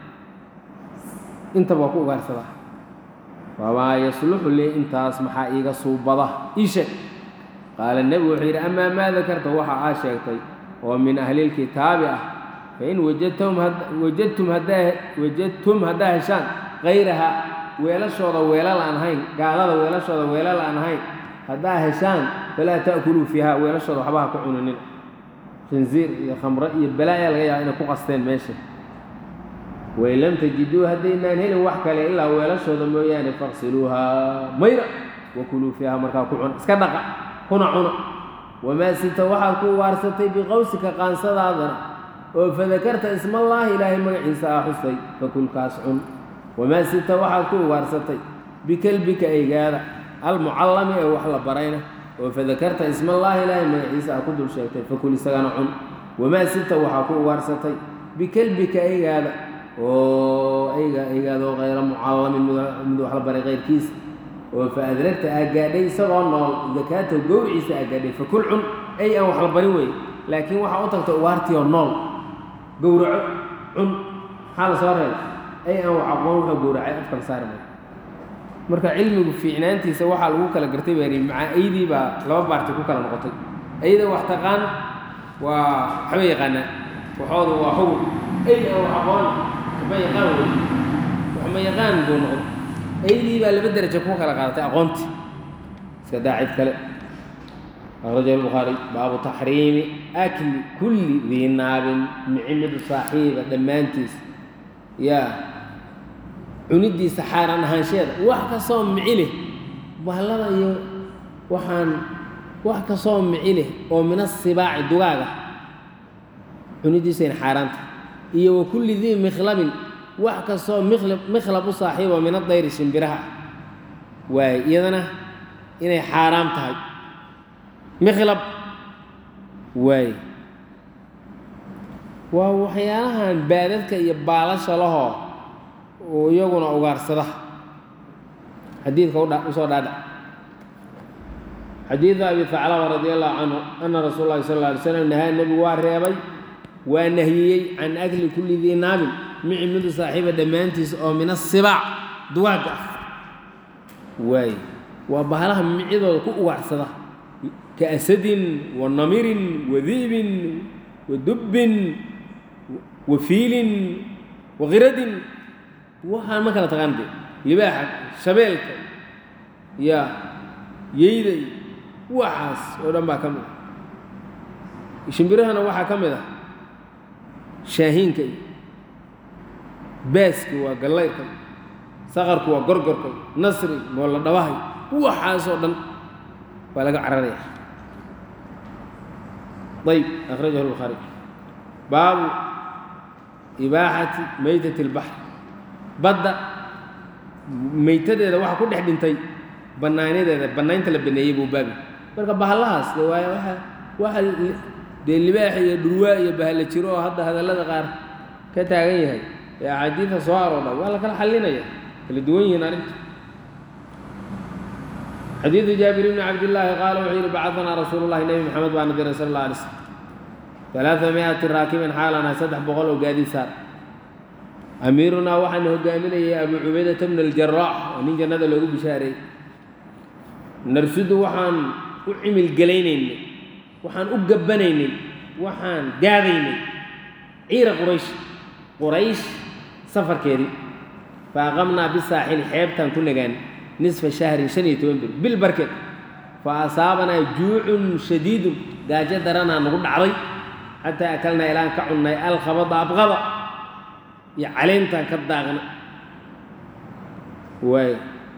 intaba waa ku ugaarsadaa wamaa yasluxu lii intaas maxaa iiga suubada ii sheeg qaala nebigu wuxuu yidhi amaa maa dakarta waxa aa sheegtay oo min ahlilkitaabi ah fain wajadtum wajadtum haddaa wajadtum haddaa heshaan kayraha weelashooda weelal aan ahayn gaalada weelashooda weelal aan ahayn haddaa heshaan falaa ta'kuluu fiiha weelashooda waxba ha ku cuninin khinziir iyo khamro iyo balaayaa laga yaaba inay ku qasteen meesha wain lam tajiduu haddaynaan helin wax kale ilaa weelashooda mooyaane faqsiluuhaa mayra wakuluu fiiha markaa ku cuna iska dhaqa kuna cuna wamaa sita waxaad ku waarsatay biqowsika qaansadaadana oo fadakarta ismallaahi ilaahay magaciisa aa xustay fakulkaas cun wamaa sita waxaad ku ugaarsatay bikelbika eygaada almucallami ee wax la barayna oo fadakarta ismallaahi ilaahay magaciisa aa ku dul sheegtay fakul isagana cun wamaa sita waxaa ku ugaarsatay bikelbika eygaada oo eyga eygaadoo kayra mucallamin mid wax la baray kayrkiisa oo fa adragta aa gaadhay isagoo nool dakaata gowriciisa aa gaadhay fakul cun ey aan wax la barin weeye laakiin waxaa u tagtay ugaartioo nool gowraco cun maxaa la soo reebay ey aan wax aqoon wuxuu gowracay afkala saari maayo marka cilmigu fiicnaantiisa waxaa lagu kala gartay baa yidhi macaa eydii baa laba baarti ku kala noqotay eyda wax taqaan waa waxba yaqaanaa waxooda waa xugun ey aan wax aqoon waxba yaqaan wey waxma yaqaan buu noqday eydii baa laba derajo ku kala qaadatay aqoontii iska daa cid kale akhrajahu albukhaari baabu taxriimi akli kulli dii naabin micimidu saaxiiba dhammaantiis yaa cunidiisa xaaraan ahaansheeda wax kastoo mici leh bahallada iyo waxaan wax kastoo mici leh oo mina sibaaci dugaaga cunidiisayna xaaraanta iyo wa kulli dii mikhlabin wax kastoo mikhlab mikhlab u saaxiibo mina dayri shimbiraha waaye iyadana inay xaaraam tahay mikhlab waaye waa waxyaalahan baadadka iyo baalasha lahoo oo iyaguna ugaarsada xadiidka udha usoo dhaadhac xadiida abi haclaba radi allahu canhu ana rasuul llahi sal alla alay slam nahaa nebigu waa reebay waa nahiyey can akli kulli dii naabin mici midu saaxiiba dhammaantiis oo min asibaac dugaagga ah waaye waa bahalaha micidooda ku ugaarsada ka asadin wa namirin wa di'bin wa dubbin wa fiilin wa khiradin waxaan ma kala taqaan de libaaxa shabeelka ya yeyda iyo waxaas oo dhan baa ka mid ah shimbirahana waxaa ka mid ah shaahiinka iyo baaski waa gallayrka saqarku waa gorgorka nasri moolla dhabahay waxaasoo dhan waa laga cararaya ayb akhrajahu lbukhaari baabu ibaaxati maytati اlbaxr badda maytadeeda waxa ku dhex dhintay bannaanadeeda bannaynta la baneeyey buu baabi marka bahallahaas de waay waa waxa dee libaax iyo dhurwaa iyo bahalla jiro oo hadda hadallada qaar ka taagan yahay ee axaadiida soo aroodha waa la kala xallinaya kala duwan yihiin arrinta xadiidu jaabir bni cabdillaahi qaala wuxuu yidhi bacadanaa rasuulu llahi nebi moxamed baa na diray sal alla alay slam alaaa miati raakiban xaalanahay saddex boqol oo gaadii saar amiirunaa waxaana hogaaminayay abu cubaydata bna aljaraax oo nin jannada loogu bishaareeyey narsudu waxaan u cimilgelaynaynay waxaan u gabbanaynay waxaan gaadaynay ciira quraysh quraysh safarkeedii fa aqamnaa bisaaxili xeebtaan ku nagaan nisfa shahrin shan iyo toban bir bil barkeed fa asaabanaa juucun shadiidun gaajo daranaa nagu dhacday xataa akalnaa ilaan ka cunnay alkhabada abqada iyo caleyntaan ka daaqna waay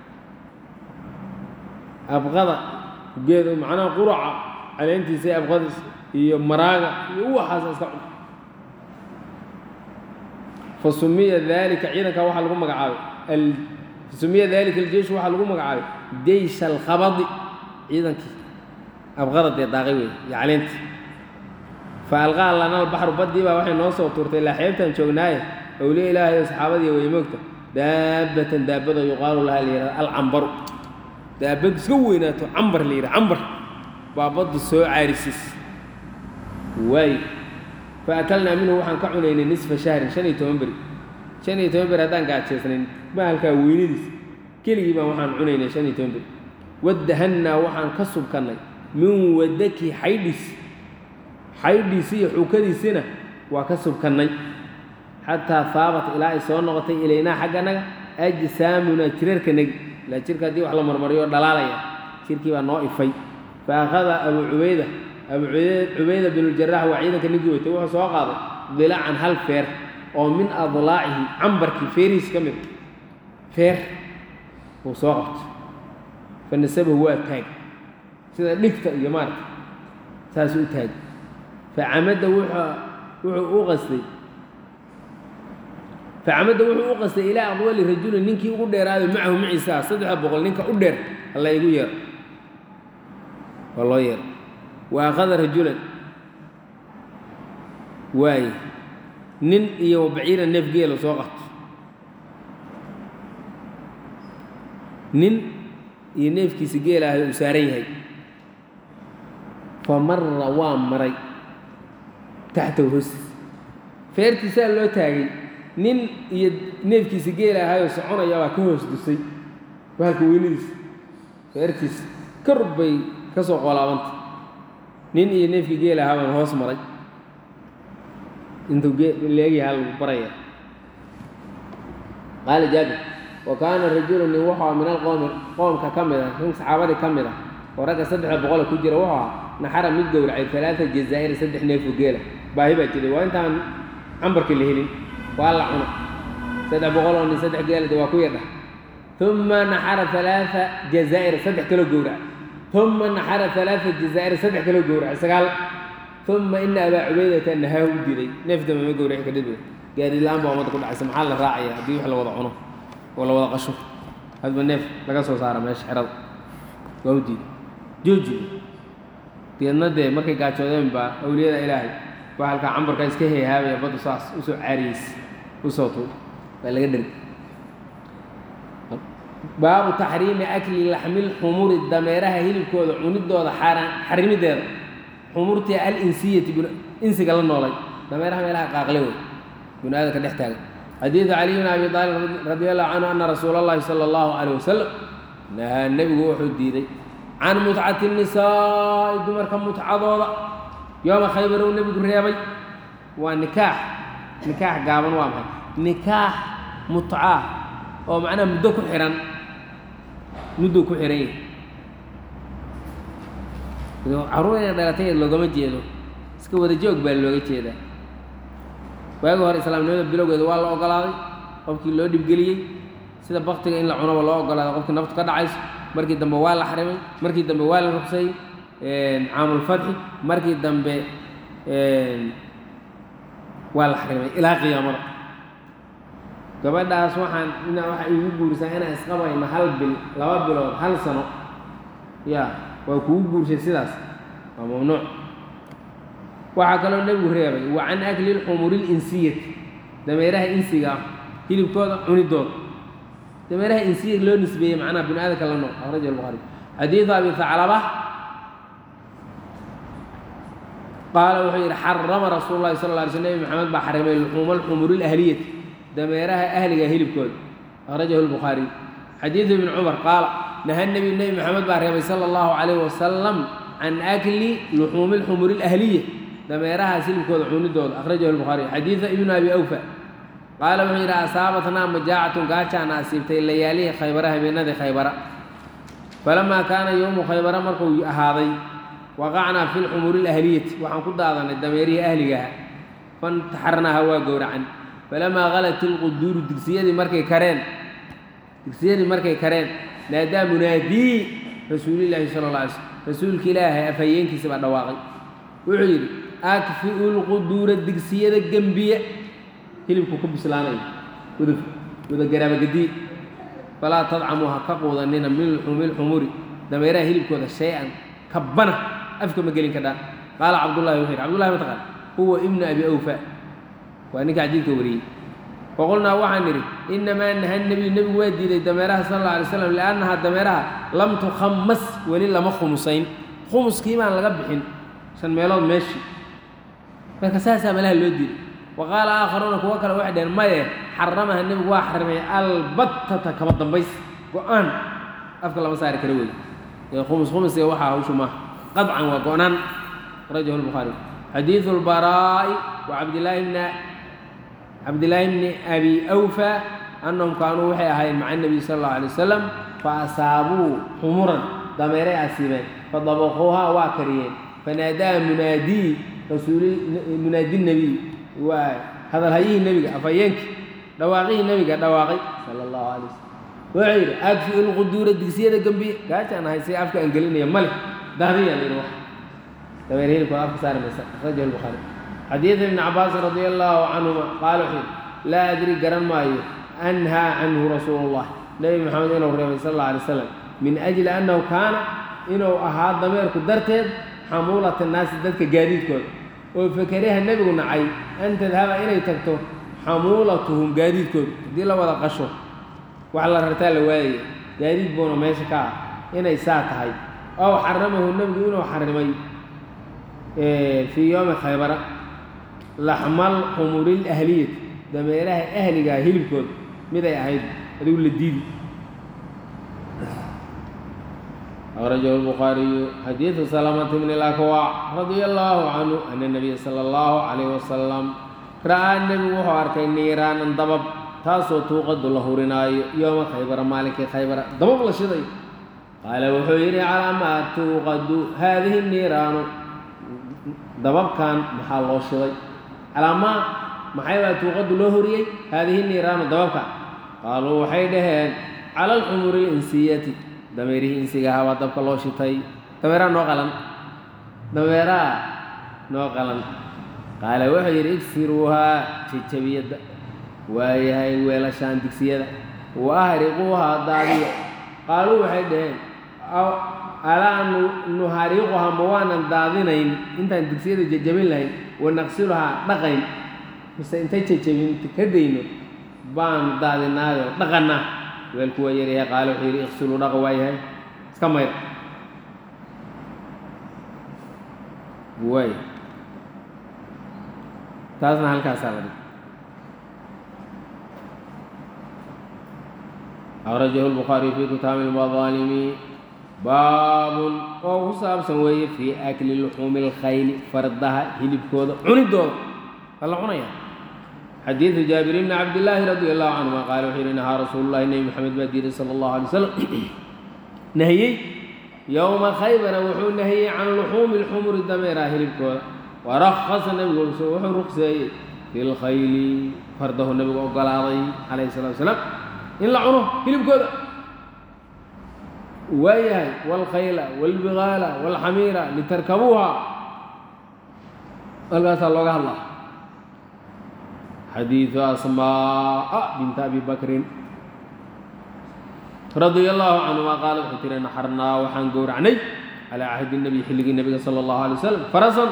abqada geed macnaha quraca caleentiisa iyo abqadiis iyo maraaga iyo waxaasa iska cun fa sumiya daalika ciidanka waxaa lagu magacaabay sumiya daalika aljeyshu waxaa lagu magacaabay jeysh alkhabadi ciidankii abqaradee daaqay wey iyo caleyntii fa alqaa lana albaxru baddii baa waxay noo soo tuurtay ilaa xeebtaan joognaaye awliya ilaahay oo saxaabadii way moogta daabatan daabado yuqaalu laha la yihahda alcambaru daabad iska weynaato cambar la yidhaha cambar baa baddu soo caarisiis waayo fa akalnaa minhu waxaan ka cunaynay nisfa shahrin shan iyo toban beri shan iyo toban beri haddaan gaajeysnayn bahalkaa weynadiis keligii baan waxaan cunaynay shan iyo toban beri wadahannaa waxaan ka subkannay min wadaki xaydhiis xaydhiisi iyo xuukadiisina waa ka subkannay xataa haabat ilaa ay soo noqotay ilaynaa xagganaga ajsaamunaa jirarkanagi ilaa jirka haddii wax la marmariyo dhalaalaya jirkii baa noo ifay fa akhada abu cubayda abu cubayda binuljarax waa ciidanka ninkii watay wuxuu soo qaaday dilacan hal feer oo min adlaacihi cambarkii feerihiis ka mid feer uu soo qabtay fa nasabahu waa taag sida dhigta iyo maarata saasuu u taagay fa camada wuxuu u qastay facamada wuxuu u qastay ilaa aqwali rajulin ninkii ugu dheeraaday macahu maciisa saddexa boqol ninka u dheer alla igu yeero waa loo yeero wa akhada rajulan waaye nin iyo baciira neef geela soo qabto nin iyo neefkiisa geela ahay uu saaran yahay fa mara waa maray taxtahu hoostiis feertiisaa loo taagay nin iyo neefkiisa geela ahayoo soconaya baa ka hoos dusay bahalka weynadiisa feertiisa kor bay ka soo qolaabanta nin iyo neefkii geela ahaa baan hoos maray intuu leegyaha lagu baraya qaala jaabir wa kaana rajulu nin wuxuu min alqowmi qoomka ka mid ah nin saxaabadii ka mid ah oo ragga saddexda boqole ku jira wuxuu ahaa naxara mid gowracay alaaa jazaa'ir saddex neefoo geela baahi baa jiray waa intaan cambarkii la helin waa la cuna saddex boqol oo nin saddex geela de waa ku yardha uma naxara alaaa jazaa'ir saddex kaloo gowrac uma naxara alaaa jazaa'ir saddex kaloo gowrac sagaal uma ina abaa cubaydata nahaahu u diiday neef damba ma gowraci kadhib gaari la-aan baa ummadda ku dhacaysa maxaa la raacaya haddii wax la wada cuno oo la wada qasho hadba neef laga soo saara meesha xerada waa u diiday jooji deedna dee markay gaajoodeen baa awliyada ilaahay baa halkaa cambarka iska heehaabaya baddu saas usoo caariyeys usoo tuur waa laga dheri baabu taxriimi akli laxmil xumuri dameeraha hilibkooda cunidooda xaaraan xarimideeda xumurtii alinsiyati insiga la noolay dameeraha meelaha qaaqle wey binu aadamka dhex taagan xadiidu caliy bn abi aalib radi allahu canhu ana rasuula allahi sala allahu calayh wasalam nahaa nebigu wuxuu diiday can mutcati nisaa'i dumarka mutcadooda yooma khaybar uu nebigu reebay waa nikaax nikaax gaaban waa maxay nikaax mutcaa oo macnaha muddo ku xihan muddou ku xihan yahay carruur inay dhalatay loogama jeedo iska wada joog baa looga jeedaa waagi hore islaamnimada bilowgeeda waa la ogolaaday qofkii loo dhibgeliyey sida baktiga in la cunaba loo ogolaaday qofkii naftu ka dhacayso markii dambe waa la xarimay markii dambe waa la ruqsayey caamulfatxi markii dambe waa la xarimay ilaa qiyaamada gabadhaas waxaan ina waxa igu guurisaa inaan isqabayno hal bil laba bilood hal sano ya waa kugu guurshay sidaas waa mamnuuc waxaa kaloo nebigu reebay wa can akli lxumuri linsiyati dameeraha insiga ah hilibkooda cunidooda dameeraha insiya loo nisbeeyey macnaha bini aadamka la nool akhraja albuhaari xadiidu abi haclaba qaala wuxuu yidhi xarama rasuulu llahi sal lla alay sl nebi maxamed baa xarimay luxuuma alxumuri lahliyati dameeraha ahliga hilibkooda akhrajahu lbukhaariy xadiidu ibni cumar qaala naha nebi nebi maxamed baa reebay sala allahu calayh wasalam can akli luxuumi lxumuri alahliya dameerahaas hilibkooda cunidooda akhrajahu lbukhaariy xadiida ibnu abi awfa qaala wuxuu yidhi asaabatnaa majaacatun gaajaana asiibtay layaalihi khaybara habeenadii khaybara falamaa kaana yowmu khaybara markuu ahaaday waqacnaa fi lxumuri lahliyati waxaan ku daadanay dameerihii ahligaha fantaxarnaaha waa gowracan falamaa halat ilquduuru digsiyadii markay kareen digsiyadii markay kareen naadaa munaadii rasuulilaahi sala alla alay slm rasuulka ilaahay afhayeenkiisa baa dhawaaqay wuxuu yidhi akfi'u lquduura digsiyada gembiya hilibku ku bislaanayo wada wada garaabagadiye falaa tadcamuu ha ka quudanina min luxuumi lxumuri dameeraha hilibkooda shay-an kabana afka ma gelin kadhaan qaala cabdullahi wuxuu yidhi cabdullahi mataqaan huwa ibnu abi awfa waa ninka xadiidka wariyey faqulnaa waxaan nidhi innamaa naha nebiyu nebigu waa diiday dameeraha sala alla alay slam liannahaa dameeraha lam tukhamas weli lama khumusayn khumuskii baan laga bixin shan meelood meeshii marka saasaa malaha loo diiday wa qaala aakharuuna kuwo kale waxay dhaheen maye xaramaha nebigu waa xarimay albattata kama dambays go-aan afka lama saari kara wey ee khumus khumusiga waxaa hawshu maaha qadcan waa go-naan rajahu lbukhaari xadiidu lbaraa'i wa cabdillaahi bna cabdillaahi bni abi awfa annahum kaanuu waxay ahaayeen maca nebiy sala allahu alay wasalam fa asaabuu xumuran dameeray asiibeen fadabaquuhaa waa kariyeen fanaadaa munaadii rasuuli munaadi nebiy waa hadalhayihii nebiga afhayeenkii dhawaaqihii nebiga dhawaaqay sala allahu alay wasalam wuxuu yidhi agfi ilquduura digsiyada gembiye gaajaan ahay si afka aan gelinaya male dahdiyaan yidhi wax dameer hilibkooda afka saari maysa akhrajahu lbukhaari xadiid ibni cabaasin radia allaahu canhuma qaala wuxuu yidhi laa adri garan maayo anhaa canhu rasuulu llah nebi maxamed inuu reebay sal alla alay wasalam min ajli annahu kaana inuu ahaa dameerku darteed xamuulata naasi dadka gaadiidkooda oo fakariha nebigu nacay an tadhaba inay tagto xamuulatuhum gaadiidkooda haddii la wada qasho wax la rartaa la waayaya gaadiid buuna meesha ka ah inay saa tahay ow xaramahu nebigu inuu xarimay fii yowmi khaybara laxmal xumuril ahliyati dameeraha ahligaa hilibkooda miday ahayd adigu la diidi أخرجه البخاري حديث سلامة بن الأكوع رضي الله عنه أن النبي صلى الله عليه وسلم رأى النبي وهو أركي نيران ضبب تاسو توقد له رناي يوم خيبر مالك خيبر ضبب لشدي قال وحيري على ما توقد هذه النيران ضبب كان محل شدي على ما محيبا توقد له ريي هذه النيران ضبب كان قالوا وحيدهن على الحمر الإنسية dameerihii insiga ahaa waa dabka loo shitay dameeraha noo qalan dameeraha noo qalan qaala wuxuu yidhi igsiruuhaa jejabiyadda waayahay weelashaan digsiyada wa ahriquuhaa daadiya qaaluu waxay dhaheen alaa nuhariquhaa ma waanan daadinayn intaan digsiyada jejabin lahayn wa naqsiluhaa dhaqayn mise intay jejabin ka dayno baan daadinaayo dhaqanna weelku waa yaryahay qaale wuxuu yidhi iqsiluu dhaqa waa yahay iska mayr waay taasna halkaasaa la dhig أخرجه البخاري في كتاب المظالم باب oo ku saabsan weeye fii akli luxuumi اlkhayli fardaha hilibkooda cunidooda waa la cunaya xadiidu jaabir bni cabdillaahi radi allahu canhuma qaala wuxuu yidhi nahaa rasuulu llahi nebi moxamed baa diiday sala allahu alay wasalam nahiyey yowma khaybara wuxuu nahiyey can luxuumi lxumuri dameeraha hilibkooda warahasa nebigu wuxuu ruqseeyey fi lkhayli fardahu nebigu ogolaaday calayhi salatu wasalaam in la cuno hilibkooda waayahay waalkhayla waalbigaala waalxamiira litarkabuuha halkaasaa looga hadlaa xadiidu asmaa'a binta abi bakrin radia allahu canhuma qaala wuxuu tiri naxarnaa waxaan gowracnay calaa cahdi nebiy xilligii nebiga sala allahu alay wasalam farasan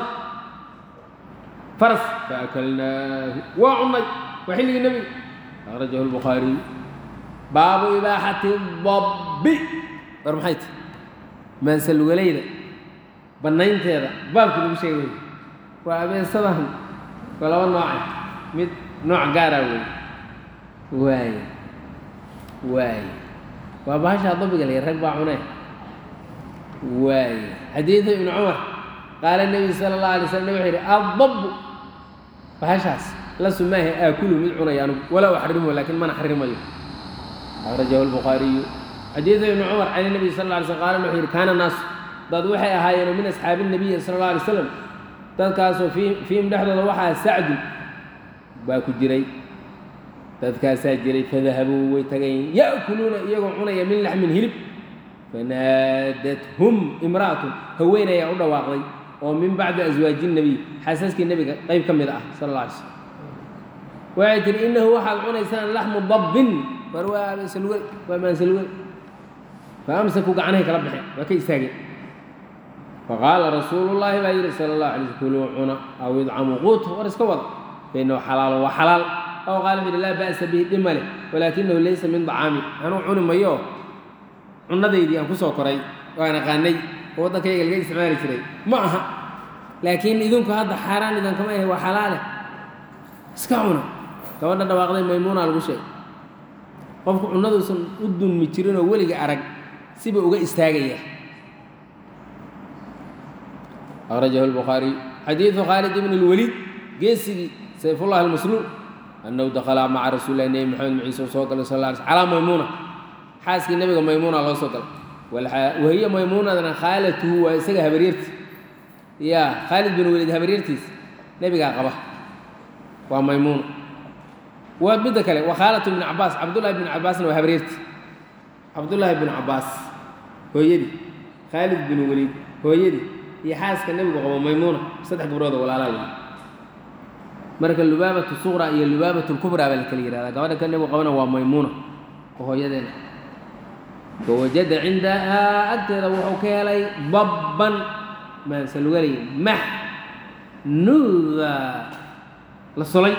faras faakalnaahu waa cunnay waa xilligii nebiga akhrajahu lbukhaariy baabu ibaaxati dabbi war maxay ti maansalugalayda bannaynteeda baabkii lagu sheegay waa abeesadan waa laba nooce mid nooc gaara wey waay waay waa bahashaa dabiga lay rag baa cunee waay xadiidu ibnu cumar qaala nebiyu sala allahu alay slam nabig wuxuu yidhi addabbu bahashaas la sumaahe aakulu mid cunaya anugu walaa uxarimo laakiin mana xarimayo akhrajahu lbukhaariyu xadiidu ibnu cumar can nabiy sal alla alay slm qaala wuxuu yidhi kaana naasu dad waxay ahaayeen min asxaabi nabiyi sala alla alay slam dadkaasoo fiihim dhexdooda waxaa sacdu baa ku jiray dadkaasaa jiray fadahabuu way tagayn ya'kuluuna iyagoo cunaya min laxmin hilib fanaadathum imra'atun haween ayaa u dhawaaqday oo min bacdi aswaaji nebiy xaasaskii nebiga qayb ka mid ah sala alla alay slm waxay tihi innahu waxaad cunaysaan laxmu dabbin war waa salwe waa maansalwe fa amsaku gacnahay kala baxeen waa ka istaageen faqaala rasuulu llaahi baa yidhi sala allahu alay sl kuluu cuna aw idcamu quut war iska wada fainahu xalaalo waa xalaal aw qaala wuxu yidhi laa ba'sa bihi dhib male walaakinahu laysa min dacaami anuu cuni mayo cunadaydii aan ku soo koray waan aqaanay oo waddankayga laga isticmaali jiray ma aha laakiin idinku hadda xaaraan idankama ahe waa xalaale iska cuna gabadha dhawaaqday maymuuna lagu sheegay qofku cunaduusan u dunmi jirin oo weliga arag siba uga istaagaya akhrajahu lbukhaariy xadiidu khaalid ibn اlwaliid geesigii sayfullahi almasluul annahu dakala maca rasuuli lahi nebi maxamed maciise soo galay sal la alay sl calaa maymuuna xaaskii nebiga maymuuna loo soo galay wahiya maymuunadana khaalatuhu waa isaga habaryarti ya khaalid bin waliid habaryartiis nebigaa qaba waa maymuuna waa midda kale waa khaalatu ibn cabaas cabdullahi bn cabaasna waa habaryarti cabdullaahi bn cabaas hooyadii khaalid bin waliid hooyadii iyo xaaska nebigu qabo maymuuna saddex gabdhood oo walaalaa marka lubaabatu suqra iyo lubaabatu lkubraa baa la kala yihahdaa gabadha ka nebigu qabana waa maymuuna oo hooyadeena fawajada cindahaa agteeda wuxuu ka helay dabban maansalugalay max nuuda la solay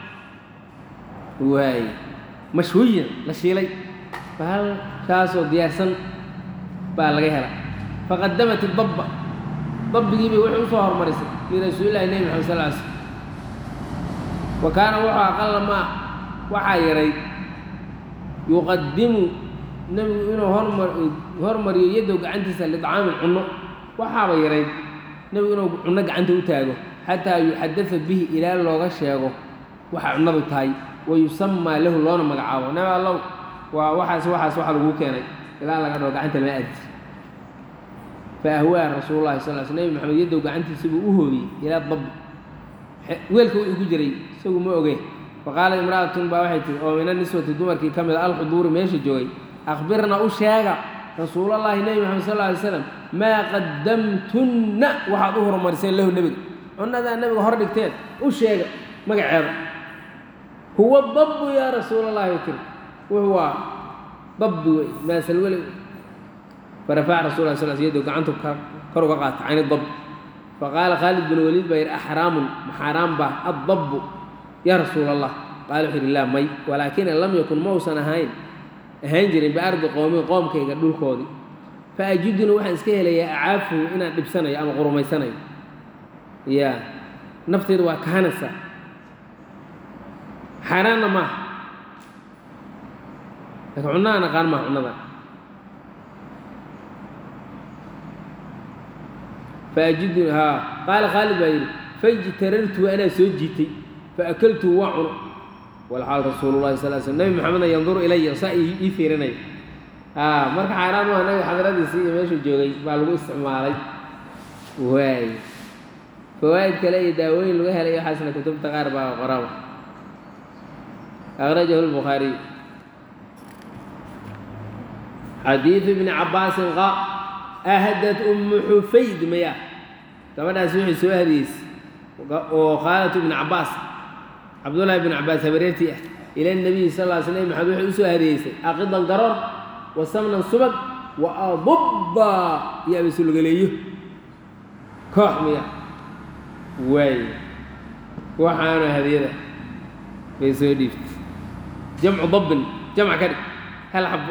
waay mashwiyan la shiilay bahal kaasoo diyaarsan baa laga hela faqadamat idabba dabbigiibay waxay u soo hormarisay lirasuulillahi nebi maxamed sal ly slm wa kaana wuxuu aqala maa waxaa yahay yuqadimu nebigu inuu hormar hormariyo yadow gacantiisa lidcaamin cunno waxaaba yarayd nebigu inuu cunno gacanta u taago xataa yuxadada bihi ilaa looga sheego waxa cunnadu tahay wa yusamaa lahu loona magacaabo nabi allow waa waxaas waxaas waxa laguu keenay ilaa laga dhaho gacanta lama aadi fa ahwaa rasuulu llahi sal l sl nebi maxamed yadow gacantiisa buu u hoobiyey ilaa dabbi weelka wixii ku jiray isagu ma oge faqaalat imra'atun baa waxay tihi oo min aniswati dumarkii ka mid a alxuduuri meesha joogay akhbirna u sheega rasuulallaahi nebi maxamed sal lla alay slam maa qadamtunna waxaad u horumariseen lahu nebiga cunnadaa nebiga hor dhigteen u sheega magaceeda huwa dabbu yaa rasuulallahi way tiri wuxuu waa dabbi wey maasalwele farafaca rasul la sal sl yadou gacantu kor uga qaata cani dabb faqaala khaalid bin waliid baa yidhi axraamun maxaaraan baa addabbu yaa rasuula allah qaala wuxuu yidhi laa may walaakina lam yakun ma uusan ahayn ahaan jirin biardi qowmin qoomkayga dhulkoodii fa ajiduna waxaan iska helayaa acaafuhu inaan dhibsanayo ama qurumaysanayo ya nafteyda waa kahanaysa xaaraanna maaha laakiin cunnaha naqaan maaha cunnada faajidu haa qaala khaalid baa yidhi fajtarartu anaa soo jiitay faakaltu waa cuno walxaal rasuulu llahi sal sl nebi maxamedna yanduru ilaya saa ii fiirinaya haa marka xaaraan maaha nabiga xadradiisii iyo meeshuu joogay baa lagu isticmaalay waay fawaa'id kale iyo daawooyin laga helay waxaasna kutubta qaar baa qoraba akhrajahu lbukhaariy xadiidu ibni cabbaasin qa ahdad ummu xufayd maya gabadhaas wixii soo hadiyeysay oo khaalatu ibni cabbaas cabdullaahi ibn cabbaas habareertii ah ila nabiyi sal lla sl maxamed waxay u soo hadiyeysay aqidan garoor wa samnan subag wa adubba iyo abasulgaleeyo koox miya waay waxaana hadiyada bay soo dhiiftay jamcu dabbin jamc ka dhig hal xab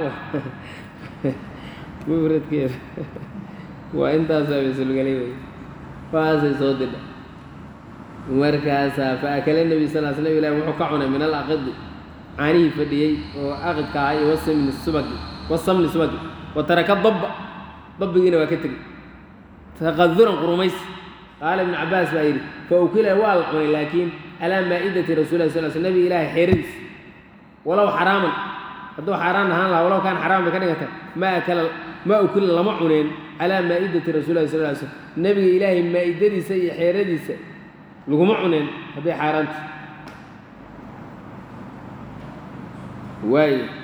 mufradkeeda waa intaasoo abasulgalay wey waasay soo didha markaasaa fa akala nebi sal l slam ilahi wuxuu ka cunay min alaqidi caanihii fadhiyey oo aqidka ahaa iyo wasamni subagi wasamni subagi wa taraka dabba dabbigiina waa ka tegey taqaduran qurumays qaala ibnu cabbaas baa yidhi fa ukila waa la cunay laakiin calaa maa'idati rasulilah sal sl nebi ilaahay xeeradiis walow xaraaman hadduu xaaraan ahaan lahaa walow kaan xaraan bay ka dhiganta ma akala ma ukila lama cuneen calaa maa'idati rasulilah sal ly slm nebiga ilaahay maa'idadiisa iyo xeeradiisa laguma cuneen hadday xaaraanta waayo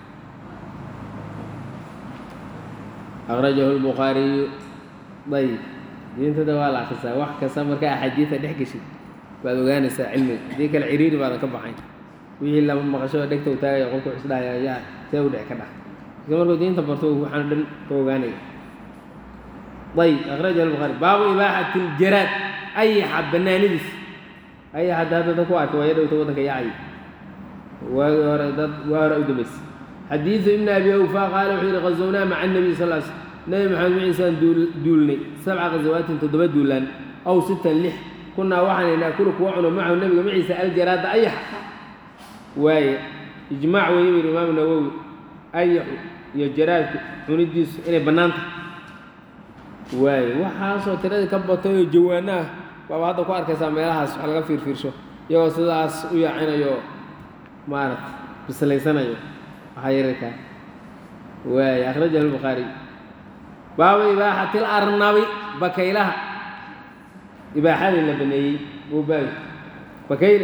akhrajahu lbukhaariyu ayib diintada waa la akrisaa wax kasta markaa axaadiida dhex geshid baad ogaanaysaa cilmiga haddii kale ciriiri baadan ka baxayn wixii lama maqasho dhegta u taagaya qolka wuxuu isdhahaya yaa see u dhici ka dhax marka markuu diinta barto waxaan dhan ka ogaanaya ayb akhrajahu albukhaari baabu ibaaxati ljaraad ayaxa banaanidiis ayax hadda hadda dad ku arkay waa yadhowta waddanka yacay waagii hore dad waa hore u dambaysay xadiidu ibni abi awfa qaala wuxuu yihi qazownaa maca nabiy sal l sl nebi maxamed maciisaan duulnay sabca khazawaatin toddoba duulaan aw sitan lix kunaa waxaan naakulu kuwa cuno macahu nabiga maciisa aljaraada ayaxa waaye ijmaac weeye buu yihi imaamu nawowi ayaxu iyo jaraadku cunidiisu inay bannaan tahay waaye waxaasoo tiradii ka batay oo jawaano ah baaba hadda ku arkaysaa meelahaas wax laga fiirfiirsho iyagoo sidaas u yaacinayo maaragta bislaysanayo waxaa yararkaa waaye akhrajahu albukhaariy baabu ibaaxati larnabi bakaylaha ibaaxadii la baneeyey wuu baabi bakayle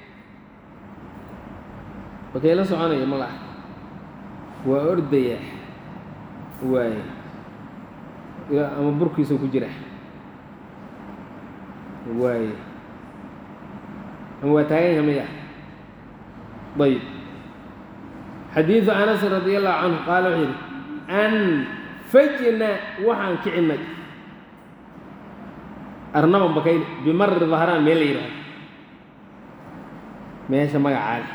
bakaylo soconaya ma laha waa ordaya waaye ama burkiisa ku jira waaye ama waa taagan yaha maya ayb xadiidu anas radi allahu canhu qaala wuxuu yidhi anfajna waxaan kicinnay arnaban bakayle bimari dahraan meel la yidhahdo meesha magacaale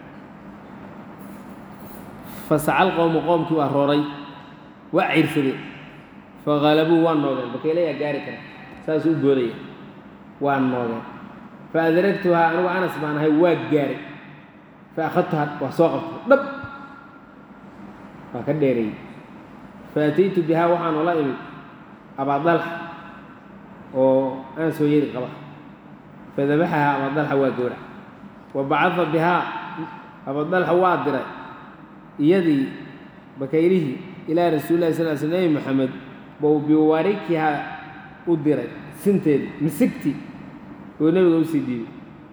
fasacal qowmu qoomkii waa rooray waa ciirsadeen faqalabuu waa noogeen bakaylayaa gaari kara saasuu u boodaya waa noogeen fa adragtuhaa anigu anas baan ahay waa gaaray fa akhadtuhaa waa soo qabtay dhab waa ka dheereeyey fa ataytu bihaa waxaan ola imid abaadalxa oo anas hooyadii qaba fadabaxahaa abaadalxa waa gowrac wa bacada bihaa abaadalxa waa diray iyadii bakaylihii ilaa rasuulillahi sal l sl nebi moxamed bou biwarikihaa u diray sinteeda misigtii oo nebiga usii dhiibay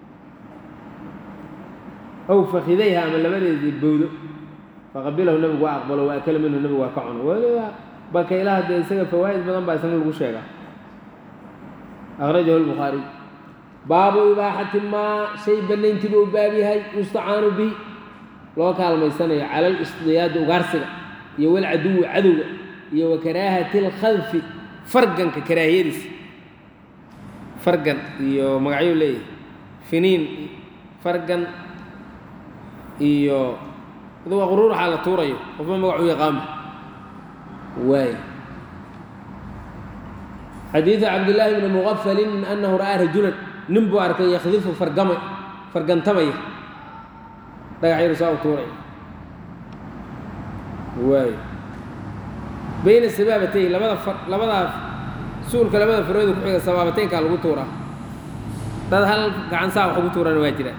aw fakidayha ama labadeedii bowdo faqabilahu nebigu waa aqbalo wa akala minhu nebigu waa ka cuno weliba bakaylaha dee isaga fawaa'id badan baa isna lagu sheegaa akhrajahu lbukhaariy baabu ibaaxati maa shay bannayntiiba u baab yahay yustacaanu bi loo kaalmaysanayo cala alisdiyaadi ugaarsiga iyo walcaduwi cadowga iyo wa karaahati alkhadfi farganka karaahiyadiisa fargan iyo magacyo leeyahay finiin fargan iyo aduga quruur waxaa la tuurayo qofba magacu yaqaama waay xadiidu cabdillaahi bni muqafalin annahu ra'aa rajulan nin buu arkay yakhdifu fargama fargantamaya dhagaxyadu saa u tuuraya waay bayna sabaabatay labada far labadaa suulka labada farooda ku xiga sabaabateynkaa lagu tuuraa dad hal gacan saa wax ugu tuurana waa jiraan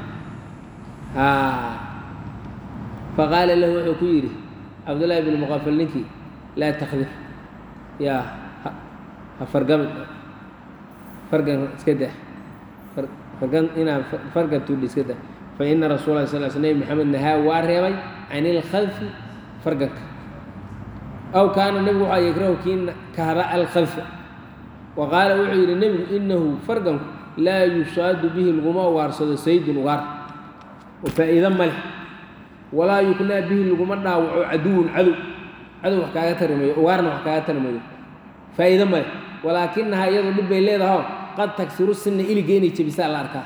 faqaala lahu wuxuu ku yidhi cabdullaahi bni muqafal ninkii laa takdif yaa ha fargami fargan iska dah fargan inaa fargan tuudhi iska dah fa ina rasuula sal sl nebi maxamed nahaa waa reebay can ilkhadfi farganka aw kaana nebigu waxaa yakrahu kii kahda alkhadfa wa qaala wuxuu yidhi nebigu inahu farganku laa yushaadu bihi laguma ugaarsado saydun ugaar oo faa'iido ma leh walaa yuknaa bihi laguma dhaawaco caduwun cadow cadow wax kaaga tarimayo ugaarna wax kaaga tarimayo faa'iido ma leh walaakinahaa iyadu dhib bay leedahao qad tagsiru sinna iliga inay jebisaa la arkaa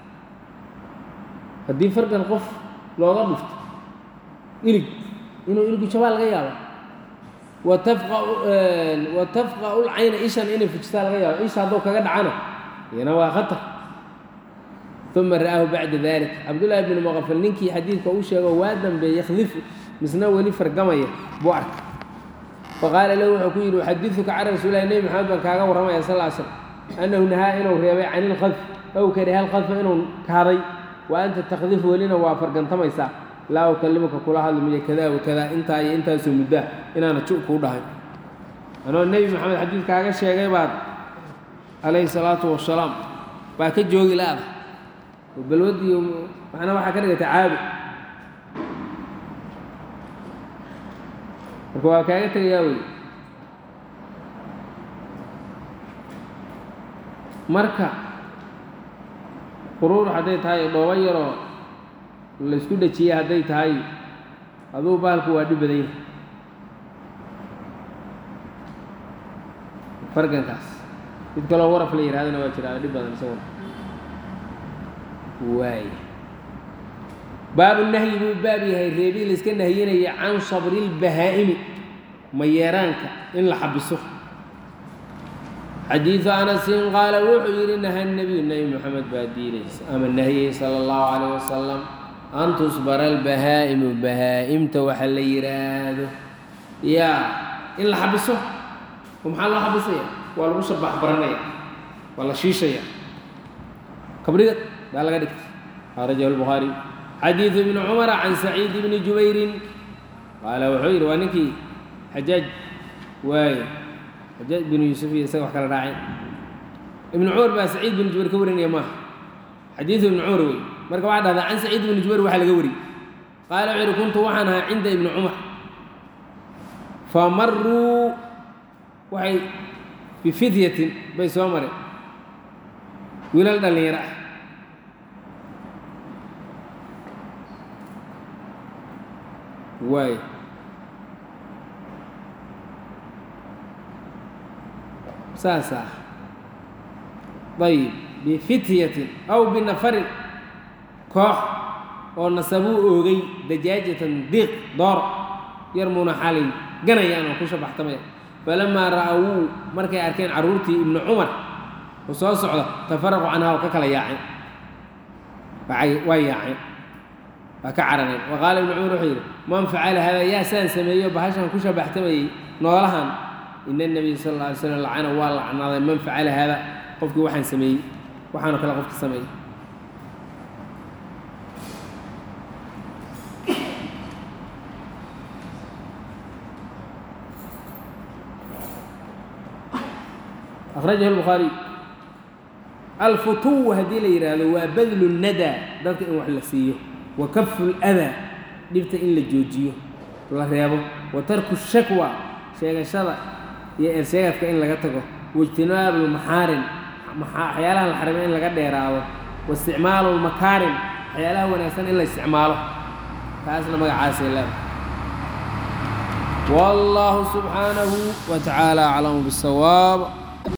haddii fargan qof looga dhufto ilig inuu iligu jabaa laga yaaba wa tafqa'u lcayna ishan inay fujisaa laga yaabo isha hadduu kaga dhacana iyana waa khatar uma ra'aahu bacda dalik cabdullaahi bni muqafal ninkii xadiidka uu sheego waa dambeeye yakhdifu misna weli fargamaya buu arkay faqaala lahu wuxuu ku yidhi uxadiduka can rasuulilahi nebi maxamed baan kaaga warramaya sal ll slam annahu nahaa inuu reebay can ilkhadf ow kariha alkhadfa inuu kahday wa anta takdifu welina waa fargantamaysaa laa ukalimuka kula hadli miyo kadaa wa kadaa intaa iyo intaasoo muddaa inaana ju kuu dhahay anoo nebi maxamed xadiid kaaga sheegay baad calayhi salaatu wasalaam baa ka joogi la-da oo balwadiiyo macnaa waxaa ka dhigata caabi marka waa kaaga tegayaa wey marka quruur hadday tahay dhoobo yaroo laysku dhejiyey hadday tahay aduu baalku waa dhib badan yahay fargankaas mid kaloo waraf la yidhahdana waa jiraa dhib badan isaguna waay baabu nahyi buu baab yahay reebii layska nahyinaya can sabri lbahaa'imi mayeeraanka in la xabiso xadiidu anasin qaala wuxuu yidhi naha nebiyu nebi moxamed baa diinaysa ama nahiyey sala allahu calayh wasalam an tusbara albahaa'imu bahaa'imta waxa la yidhaahdo yaa in la xabiso oo maxaa loo xabisaya waa lagu shabax baranaya waa la shiishaya kabriga baa laga dhigtay akhrajahu lbukhaari xadiidu ibni cumara can saciid ibni jubayrin qaala wuxuu yidhi waa ninkii xajaaj waaye xajaaj binu yuusuf iyo isaga wax kala raaceen ibnu cumar baa saciid binu jubayr ka warinaya maaha xadiidu ibni cumar wey marka waxaa dhahdaa can saciid ibni jubayr waxaa laga wariyey qaala wuxuu yidhi kuntu waxaan ahaa cinda ibni cumar famaruu waxay bifidyatin bay soo mareen wiilal dhallinyaro ah waay saas ah ayib bifityatin aw binafarin koox oo nasabuu oogay dajaajatan diiq door yar muuna xalay ganayaan oo ku shabaxtamaya falamaa ra'awuu markay arkeen carruurtii ibnu cumar oo soo socda tafaraqu canhaa oo ka kala yaaceen waa yaaceen waa ka carareen wa qaala ibnu cumar wuxuu yidhi man facala hada yaa saan sameeyo bahashan ku shabaxtamayey noolahan ina nabiya sal alla alay slam lacana waa lacnaaday man facala hada qofkii waxaan sameeyey waxaanoo kale qofki sameeyey akhrajahu lbukhaariy alfutuw haddii la yidhaahdo waa badlu nadaa dadka in wax la siiyo wa kafu ladaa dhibta in la joojiyo la reebo wa tarku shakwa sheegashada iyo ersheegadka in laga tago waijtinaabu lmaxaarim waxyaalaha la xarimo in laga dheeraado wa isticmaalu lmakaarim waxyaalaha wanaagsan in la isticmaalo taasna magacaasay leedahay والله سبحانه وتعالى أعلم بالصواب